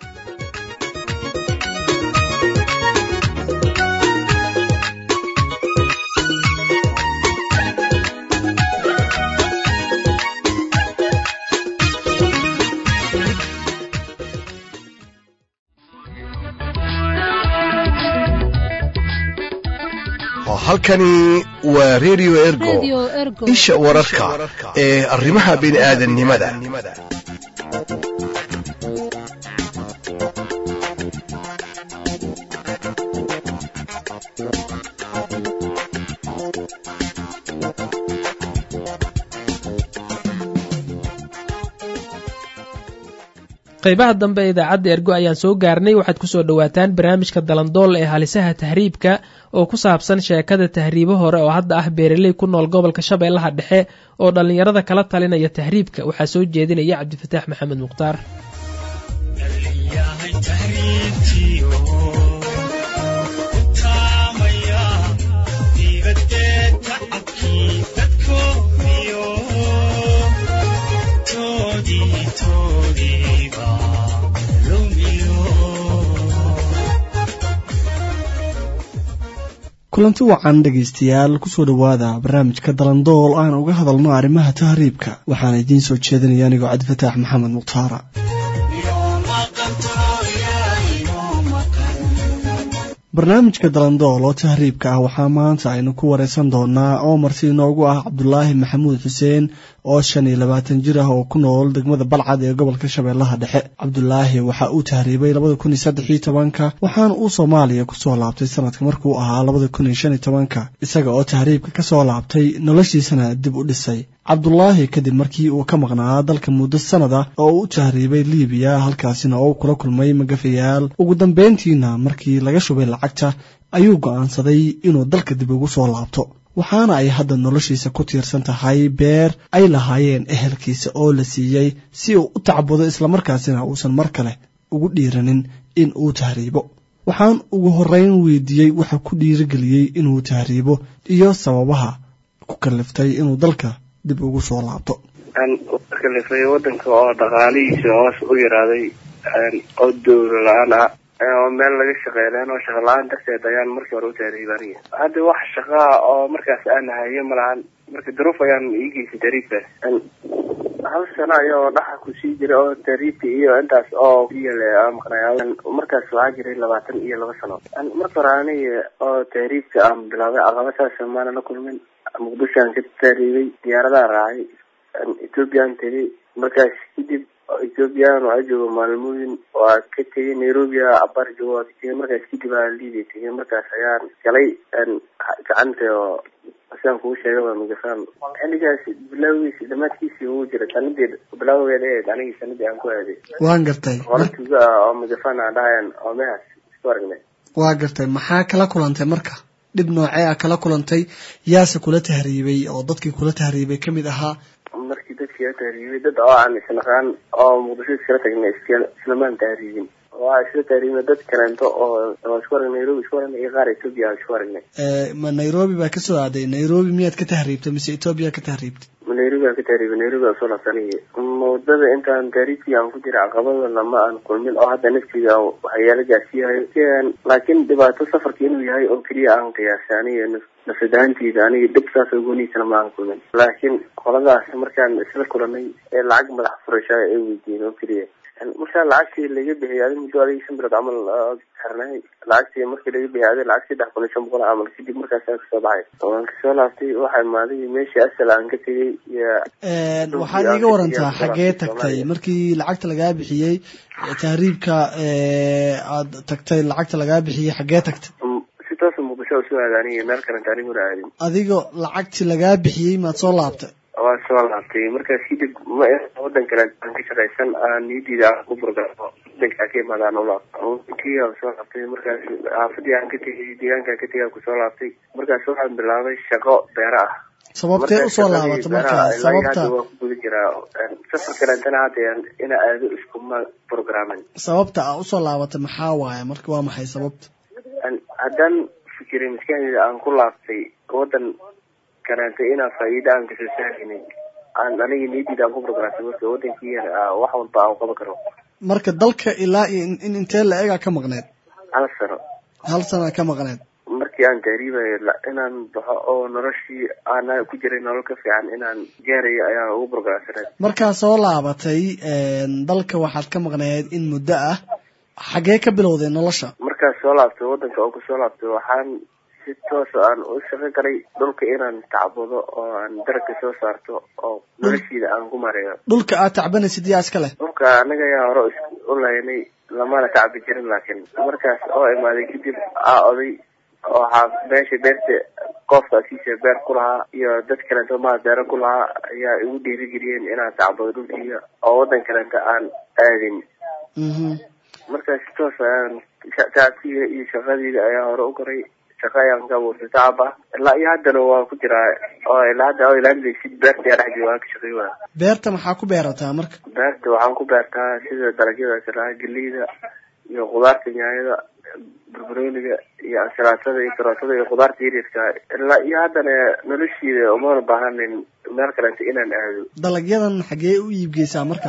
Speaker 5: halkani waa radio ergo isha wararka ee arrimaha bini'aadanimada
Speaker 2: qaybaha dambe ee idaacadda ergo ayaan soo gaarnay waxaad kusoo dhowaataan barnaamijka dalandool ee halisaha tahriibka oo ku saabsan sheekada tahriibo hore oo hadda ah beeraley ku nool gobolka shabeellaha dhexe oo dhallinyarada kala talinaya tahriibka waxaa soo jeedinaya cabdifataax maxamed mukhtaar
Speaker 24: kulanti wacan dhegaystayaal kusoo dhowaada barnaamijka dalandool aan uga hadalno arrimaha tahriibka waxaana idiin soo jeedinaya anigoo cabdifataax maxamed mukhtaara barnaamijka dalandool oo tahriibka ah waxaa maanta aynu ku wareysan doonaa oo marti inoogu ah cabdulaahi maxamuud xuseen oo shan iyo labaatan jir ah oo ku nool degmada balcad ee gobolka shabeellaha dhexe cabdulaahi waxa uu tahriibay labada kun iyo saddex iyo tobanka waxaana uu soomaaliya kusoo laabtay sanadka markuu ahaa labada kun iyo shan iyo tobanka isaga oo tahriibka kasoo laabtay noloshiisana dib u dhisay cabdulaahi kadib markii uu ka maqnaa dalka muddo sanada oo uu u tahriibay liibiya halkaasina oo uu kula kulmay magafayaal ugu dambeyntiina markii laga shubay lacagta ayuu go'aansaday inuu dalka dib ugu soo laabto waxaana ay hadda noloshiisa ku tiirsan tahay beer ay lahaayeen ehelkiisa oo la siiyey si uu u tacbudo islamarkaasina uusan mar kale ugu dhiiranin in uu tahriibo waxaan ugu horreyn weydiiyey waxa ku dhiirigeliyey inuu tahriibo iyo sababaha ku kaliftay inuu dalka dib ugu soo laabto
Speaker 25: kalifay wadanka oo dhaqaalihiisa hoos u yaraaday oo dowla la-aan ah oo meel laga shaqeynaan oo shaqa la-aan darteed ayaan markii hore u tahriibaniya hadda wax shaqaa oo markaas aan hayo malahan marka daruuf ayaan ii geysay tahriibkaas hal sano ayagoo dhaxa kusii jira oo tahriibka iyo intaas oo yale maqnay markaas waxaa jiray labaatan iyo laba sano marka hore aniga oo tahriibka aan bilaabay caqaba saas maana la kulmin muqdishoan ka tahriibay diyaaradaha raacay ethoopiaan tegay markaas kadib oo ethoobiyan waa jooga maalmooyin waa ka tegay nairobi abar jooga waa ka tegay markaas kadib aa liibiya tegay markaas ayaan galay gacanta oo sidaan kugu sheegay waa magafaan xilligaas bilaawigiisi dhamaadkiisii ugu jira sanadii bilaaweeda eed anigii sanadii aan ku aaday
Speaker 24: waan gartay
Speaker 25: hore tuuga ah oo magafaan aan dhahayan oo mehaas isku aragnay
Speaker 24: waa gartay maxaa kala kulantay marka dhib noocee ah kala kulantay yaase kula tahriibay oo dadkii kula tahriibay ka mid ahaa
Speaker 25: markii dadkii la tahriibay dad oo aan isnaqaan oo muqdisho iskala tagnay islamaan tahriibin waa isla tahriibna dad kaleento oo oo isku aragnay nairobi isku aragnay iyo qaar etoobiya aan isku aragnay
Speaker 24: ma nairobi baa kasoo aaday nairobi miyaad ka tahriibtay mise etoobiya ka tahriibtay
Speaker 25: nairobi aan ka tahriibay nairobi aan soo laabsanay wadada intaan tahriibkii aan ku jira caqabadana ma aan kulmin oo hadda naftiga waxyaala gaarsiiyayo laakiin dhibaato safarka inuu yahay oo keliya aan qiyaasay aniga nafsadahantiida aniga dhib saas oo gooniisana ma aan kulmin laakiin qoladaas markaan isla kulanay ee lacag madax furashaa ay weydiiyeen oo keliya markaa lacagtii laga bixiyay adi muddo adiga shan bilood camal xirnay lacagtii markii laga bixiyay adi lacag saddex kun iyo shan boqol camal kadib markaas aan kasoo baxay waan kasoo laabtay waxaa imaaday meeshii asal aan ka tegay iyo
Speaker 24: waxaad iiga warantaa xaggee tagtay markii lacagta lagaa bixiyey tahriibka aad tagtay lacagta lagaa bixiyey xaggee tagtay
Speaker 25: si toosa muqdisho usoo aada aniga meel kalenta aniguna aadin
Speaker 24: adigo lacagtii lagaa bixiyey maad soo laabtay
Speaker 25: waa soo laabtay markaas kadib ma wadan kale aan ka shaqaysan aan niyadiida aan ku burgao wadankaa ka imaadaan ulaabkii aan soo laabtay markaas xaafadii aan ka tegay deegaankaan ka tegay aan kusoo laabtay markaas waxaan bilaabay shaqo beera ah
Speaker 24: sababtee usoo laabatay marka sababta
Speaker 25: waa ku guda jiraa safar kalentana hadda ina aado iskuma programin
Speaker 24: sababta aa usoo laabatay maxaa waaye marka waa maxay sababta
Speaker 25: haddaan fikiray maskaxdeeda aan ku laabtay wadan kaleentay inaan faa'iida aan kasoo saaraynin aan aniga niyadiida aan ku programtay marka wadankii wax walba aan qaban karo
Speaker 24: marka dalka ilaa iyo in intee la egaa ka maqneed
Speaker 25: hal sano
Speaker 24: hal sana ka maqneed
Speaker 25: markii aan tahriibayo inaan baxo oo noloshii aan ku jiray nolol ka fiican inaan gaarayo ayaan ugu programsaneed
Speaker 24: markaa soo laabatay dalka waxaad ka maqneed in muddo ah xaggee ka bilowday nolosha
Speaker 25: markaas soo laabtay wadanka oo kusoo laabtay waxaan si toosa aan u shaqo galay dhulka inaan tacbado oo aan daragka soo saarto oo noloshiida aan ku mareeyo
Speaker 24: dhulka aad tacbanaysid yaa iska leh
Speaker 25: dhulka anaga ayaa hore u laynay lamana tacbi jirin laakiin markaas oo imaaday kadib aa oday waxaa meesha beerta qoofka asiisa beer ku lahaa iyo dad kaleento maa beero ku lahaa ayaa igu dhiirigeliyeen inaan tacbado dhulkiiga oo wadan kaleento aan aadin markaas si toos ayaan tacabkiga iyo shaqadiida ayaa hore u koray shaqa ayaan ka abuurtay tacab ah ilaa iyo haddana waa ku jiraa oo ilaa hadda oo ilaalinaysid beerta yaa dhex jooga waan ka shaqey waa
Speaker 24: beerta maxaa ku beerataa marka
Speaker 25: beerta waxaan ku beertaa sida dalagyada kalaha geleyda iyo khudaarta nyaanyada barbarooniga iyo ansalaatada iyo karootada iyo khudaarta yaryarka ilaa iyo haddana noloshiida umana baahanayn meel kalenta inaan aado
Speaker 24: dalagyadan xaggee u iibgeysaa marka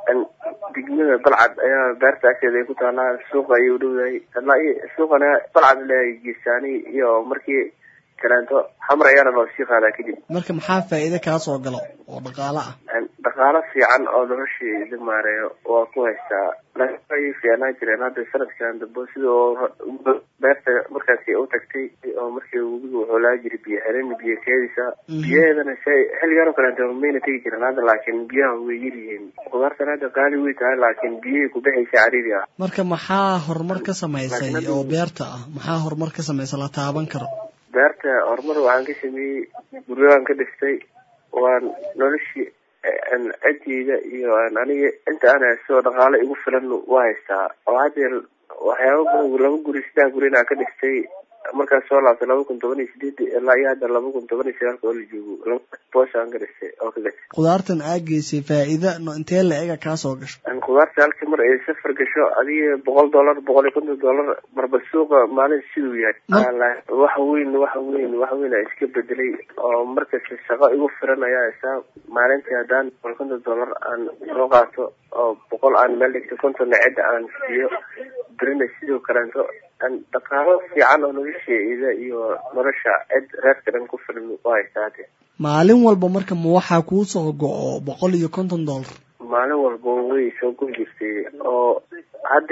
Speaker 25: degmada balcad ayaa beerta agteeda ay ku taalaa suuqa ayay u dhowdahay ilaa iyo suuqana balcad leeyahay geesaani iyo markii kaleento xamar ayaana loo sii qaadaa kadib
Speaker 24: marka maxaa faa'iide kaa soo galo oo dhaqaalo ah
Speaker 25: dhaqaalo fiican oo noloshii maareeyo waa ku haystaa ay fiicnaan jireen hadda sanadkan dambe sida oo beerta markaasi u tagtay oo markii webiga wuxuu laa jiray biyo xelin biyo keedisa biyaheedana s xilligan oo kaleeto mayna tegi jiren hadda laakiin biyaha way yaryihiin khudaartan hadda qaali way tahay laakiin biyihii kubixaysa cariiri ah
Speaker 24: marka maxaa horumar ka samaysay oo beerta ah maxaa horumar ka samaysa la taaban karo
Speaker 25: beerta horumar waxaan ka sameeyey guryaaan ka dhistay waan noloshii cideyda iyo aniga inta aan haysto dhaqaalo igu filan waa haystaa oo haddeer waxyaaba laba guri saddex guri inaa ka dhistay markaas soo laabtay laba kun toban iyo sideed ilaa iyo hadda laba kun toban iyo sagaalka oo la joogo laba boos aan ka dhistay oo ka gashay
Speaker 24: khudaartan aa geysay faa'iida intee la ega kaa soo gasho
Speaker 25: khudaarta halkii mar ay safar gasho adiga boqol dollar boqol iyo konton dollar marba suuqa maalin siduu yahay wax weyn wax weyn wax weyn a iska bedelay oo markasta shaqo igu filan ayaa isaa maalintii haddaan boqol konton dollar aan soo qaato oo boqol aan meel dhigto kontonna cidda aan siiyo berina sidoo kaleeto dhaqaalo fiican oo nolosheeda iyo nolosha cid reerka dhan ku filan waa haystaate
Speaker 24: maalin walba marka ma waxaa kuu soo go-o boqol iyo konton dollar
Speaker 25: maalin walba way soo go jirtay oo hadda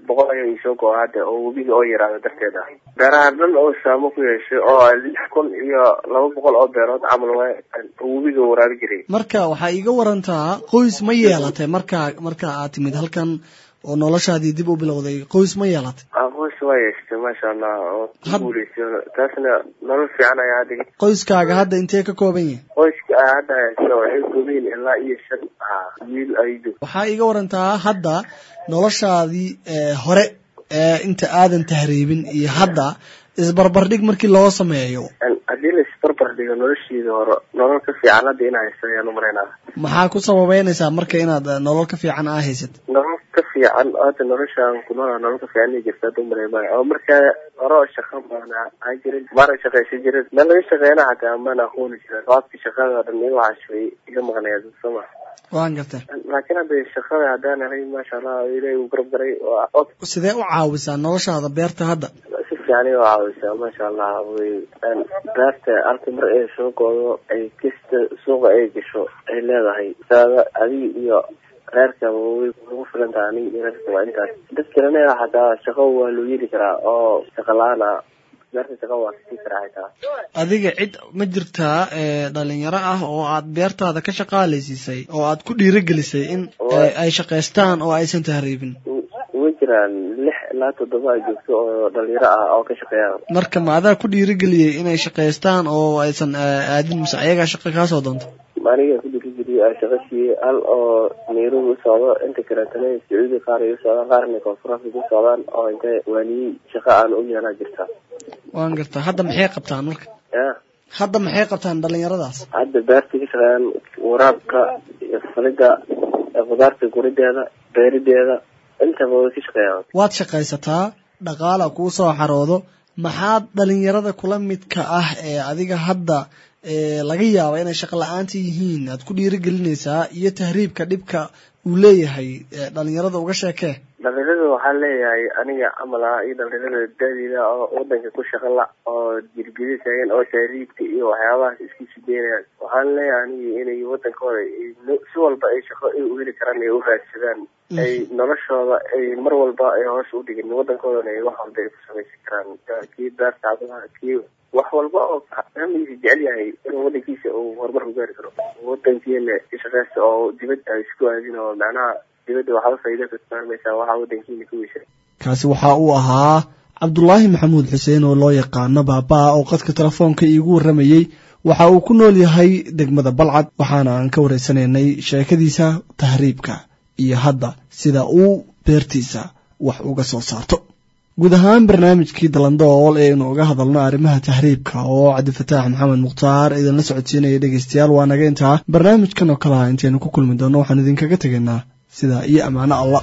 Speaker 25: boqol ayaa iisoo go-a hadda oo webiga oo yaraada darteed ah beeraha dhan oo saamo ku yeeshay oo lix kun iyo laba boqol oo beerood camal waa oo webiga waraabi jiray
Speaker 24: marka waxaa iiga warantaa qoys ma yeelatay marka marka aad timid halkan oo noloshaadii dib u bilowday qoys ma yeelatay
Speaker 25: qoys waa yeeshatay maasha allah oo ku guuleysay taasna nolol fiican ayaa hadda
Speaker 24: qoyskaaga hadda intee ka kooban yahay
Speaker 25: qoyska aa hadda haysta waxay koobayin ilaa iyo shan ah wiil aydo
Speaker 24: waxaa iiga warantaa hadda noloshaadii hore ee inta aadan tahriibin iyo hadda isbarbardhig markii loo sameeyo
Speaker 25: haddii la isbarbar dhigo noloshiida hore nolol ka fiican hadda in haysto ayaan umalaynaa
Speaker 24: maxaa ku sababeynaysaa marka inaad nolol ka fiican aa haysat
Speaker 25: nolol ka fiican hadda noloshaan ku noolaa nolol ka fiican inay jirta hadda umalay maayo oo markaa hore oo shaqa baana aan jirin maana shaqaysan jirin meel laga shaqeyna xataa maana aqooni jirin qaabkii shaqada oo dhan iga waxaas way iga maqnaya soma
Speaker 24: waan gartay
Speaker 25: laakiin hadda shaqada haddaan helay maasha allah ilaahay uu garab garay
Speaker 24: sidee u caawisaa noloshaada beerta hadda
Speaker 25: si fiican iga caawisaa maasha allah way beerta halka mar ay soo goodo ay kasta suuqa ay gasho ay leedahay saada adiga iyo reerkaba way ugu filan tahay aniga iyo reerka waa intaas dad kalena xataa shaqo waa loo yeli karaa oo shaqa la-aan ah beerta shaqa waa kasii karaa xitaa
Speaker 24: adiga cid ma jirtaa dhalinyaro ah oo aad beertaada ka shaqaalaysiisay oo aad ku dhiirigelisay in ay shaqaystaan oo aysan tahriibin
Speaker 25: way jiraan lix ilaa toddoba a joogto oo dhalinyaro ah oo ka shaqeeya
Speaker 24: marka ma adaa ku dhiirigeliyey inay shaqaystaan oo aysan aadin mise ayagaa shaqa kaasoo doonto
Speaker 25: aniga ku dhiirigeliyey aa shaqa siiyey hal oo nairobi u socdo inta kaleetana sacuudi qaar ay u socdaan qaarna koonfur africa u socdaan oo inta waaniyey shaqa aan u yeelaa jirta
Speaker 24: waan gartaa hadda maxay qabtaan marka
Speaker 25: ya
Speaker 24: hadda maxay qabtaan dhalinyaradaas
Speaker 25: hadda beerta ka shaqeeyaan waraabka iyo falida khudaarta gurideeda beerideeda intaba way ka shaqeeyaan
Speaker 24: waad shaqaysataa dhaqaala kuu soo xaroodo maxaad dhalinyarada kula midka ah ee adiga hadda laga yaaba inay shaqo la-aanta yihiin aad ku dhiirigelinaysaa iyo tahriibka dhibka uu leeyahay dhalinyarada uga sheekee
Speaker 25: dhalinyarada waxaan leeyahay aniga camal ah iyo dhalinyarada daadida oo wadanka ku shaqa la oo jirgidisayeen oo tahriibka iyo waxyaabahaas isku sideynayaan waxaan leeyahay aniga inay wadankooda si walba ay shaqo ay u heli karaan ay u raadsadaan ay noloshooda ay mar walba ay hoos u dhigin wadankoodana ay wax walba ay ku samaysan karaan kii beerta cadaha kii wax walba oo fahmigiisa jecel yahay inuu wadankiisa uu horumar ku gaari karo wadankiina shaqeysta oo dibad ay isku aadin oo macnaha dibadda waxba faa'iido ka saarmaysaa waxaa wadankiina ka weyshay
Speaker 24: kaasi waxa uu ahaa cabdulaahi maxamuud xuseen oo loo yaqaano baabaa oo qadka telefoonka iigu warramayey waxa uu ku nool yahay degmada balcad waxaana aan ka wareysanaynay sheekadiisa tahriibka iyo hadda sida uu beertiisa wax uga soo saarto guud ahaan barnaamijkii dalandool ee aynu uga hadalno arrimaha tahriibka oo cabdifataax maxamed mukhtaar idinla socodsiinaya dhegeystayaal waa naga intaa barnaamijkan oo kale ah intaynu ku kulmi doonno waxaan idinkaga tegaynaa sidaa iyo ammaano allah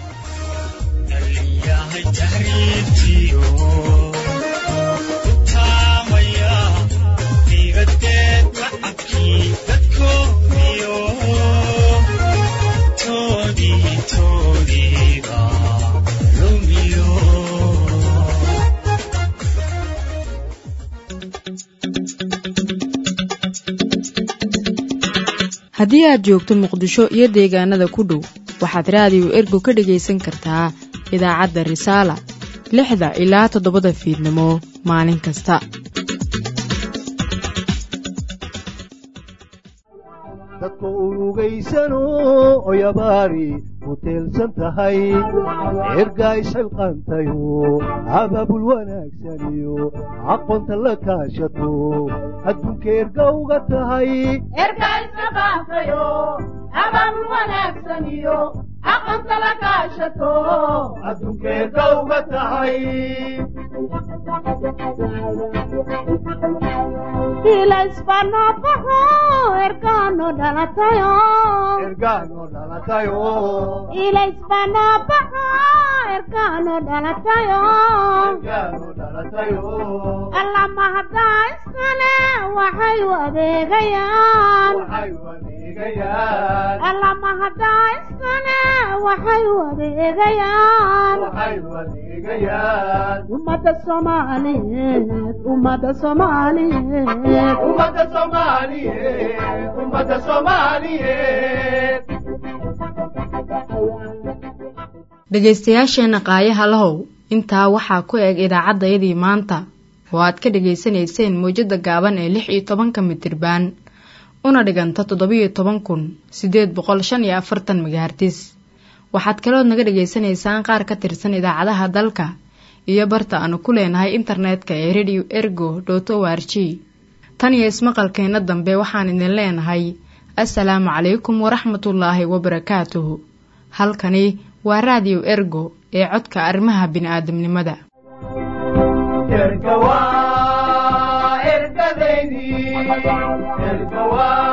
Speaker 1: haddii aad joogto muqdisho iyo deegaanada ku dhow waxaad raadiyo ergo ka dhegaysan kartaa idaacadda risaala lixda ilaa toddobada fiidnimo maalin kasta
Speaker 6: dadku urugaysano oyabaari ku teelsan tahay ergaa isxilqantayo abaabul wanaagsaniyo aqoonta la kaashato adduunka erga uga tahay adduunka erga uga tahay
Speaker 7: ergaano dhalatayo
Speaker 6: ergaano dhalatayo
Speaker 7: ilaysbanabaxa ergaano dhalatayo
Speaker 6: ergaano dhalatayo
Speaker 7: alla mahaddaa iskale waxay u adeegayaan
Speaker 6: waxay u adeegayaan
Speaker 7: alla mahaddaa iskale waxay u adeegayaan
Speaker 6: waxay u adeegayaan
Speaker 7: ummadda soomaaliyeed ummadda soomaaliyeed
Speaker 6: ummadda soomaaliyeed ummadda soomaaliyeed
Speaker 1: dhegaystayaasheenna qaayaha lahow intaa waxaa ku eg idaacaddayadii maanta oo aad ka dhegaysanayseen mawjadda gaaban ee lix iyo tobanka mitirbaan una dhiganta toddobiyo toban kun siddeed boqol shan iyo afartan megahartis waxaad kalood naga dhegaysanaysaan qaar ka tirsan idaacadaha dalka iyo barta aanu ku leenahay internetka ee radio ergo dot o r g tan iyo ismaqalkeenna dambe waxaan idin leenahay assalaamu calaykum waraxmatullaahi wabarakaatuhu halkani waa raadiyo ergo ee codka arrimaha bini'aadamnimada
Speaker 6: erga waa ergadaydii erga waa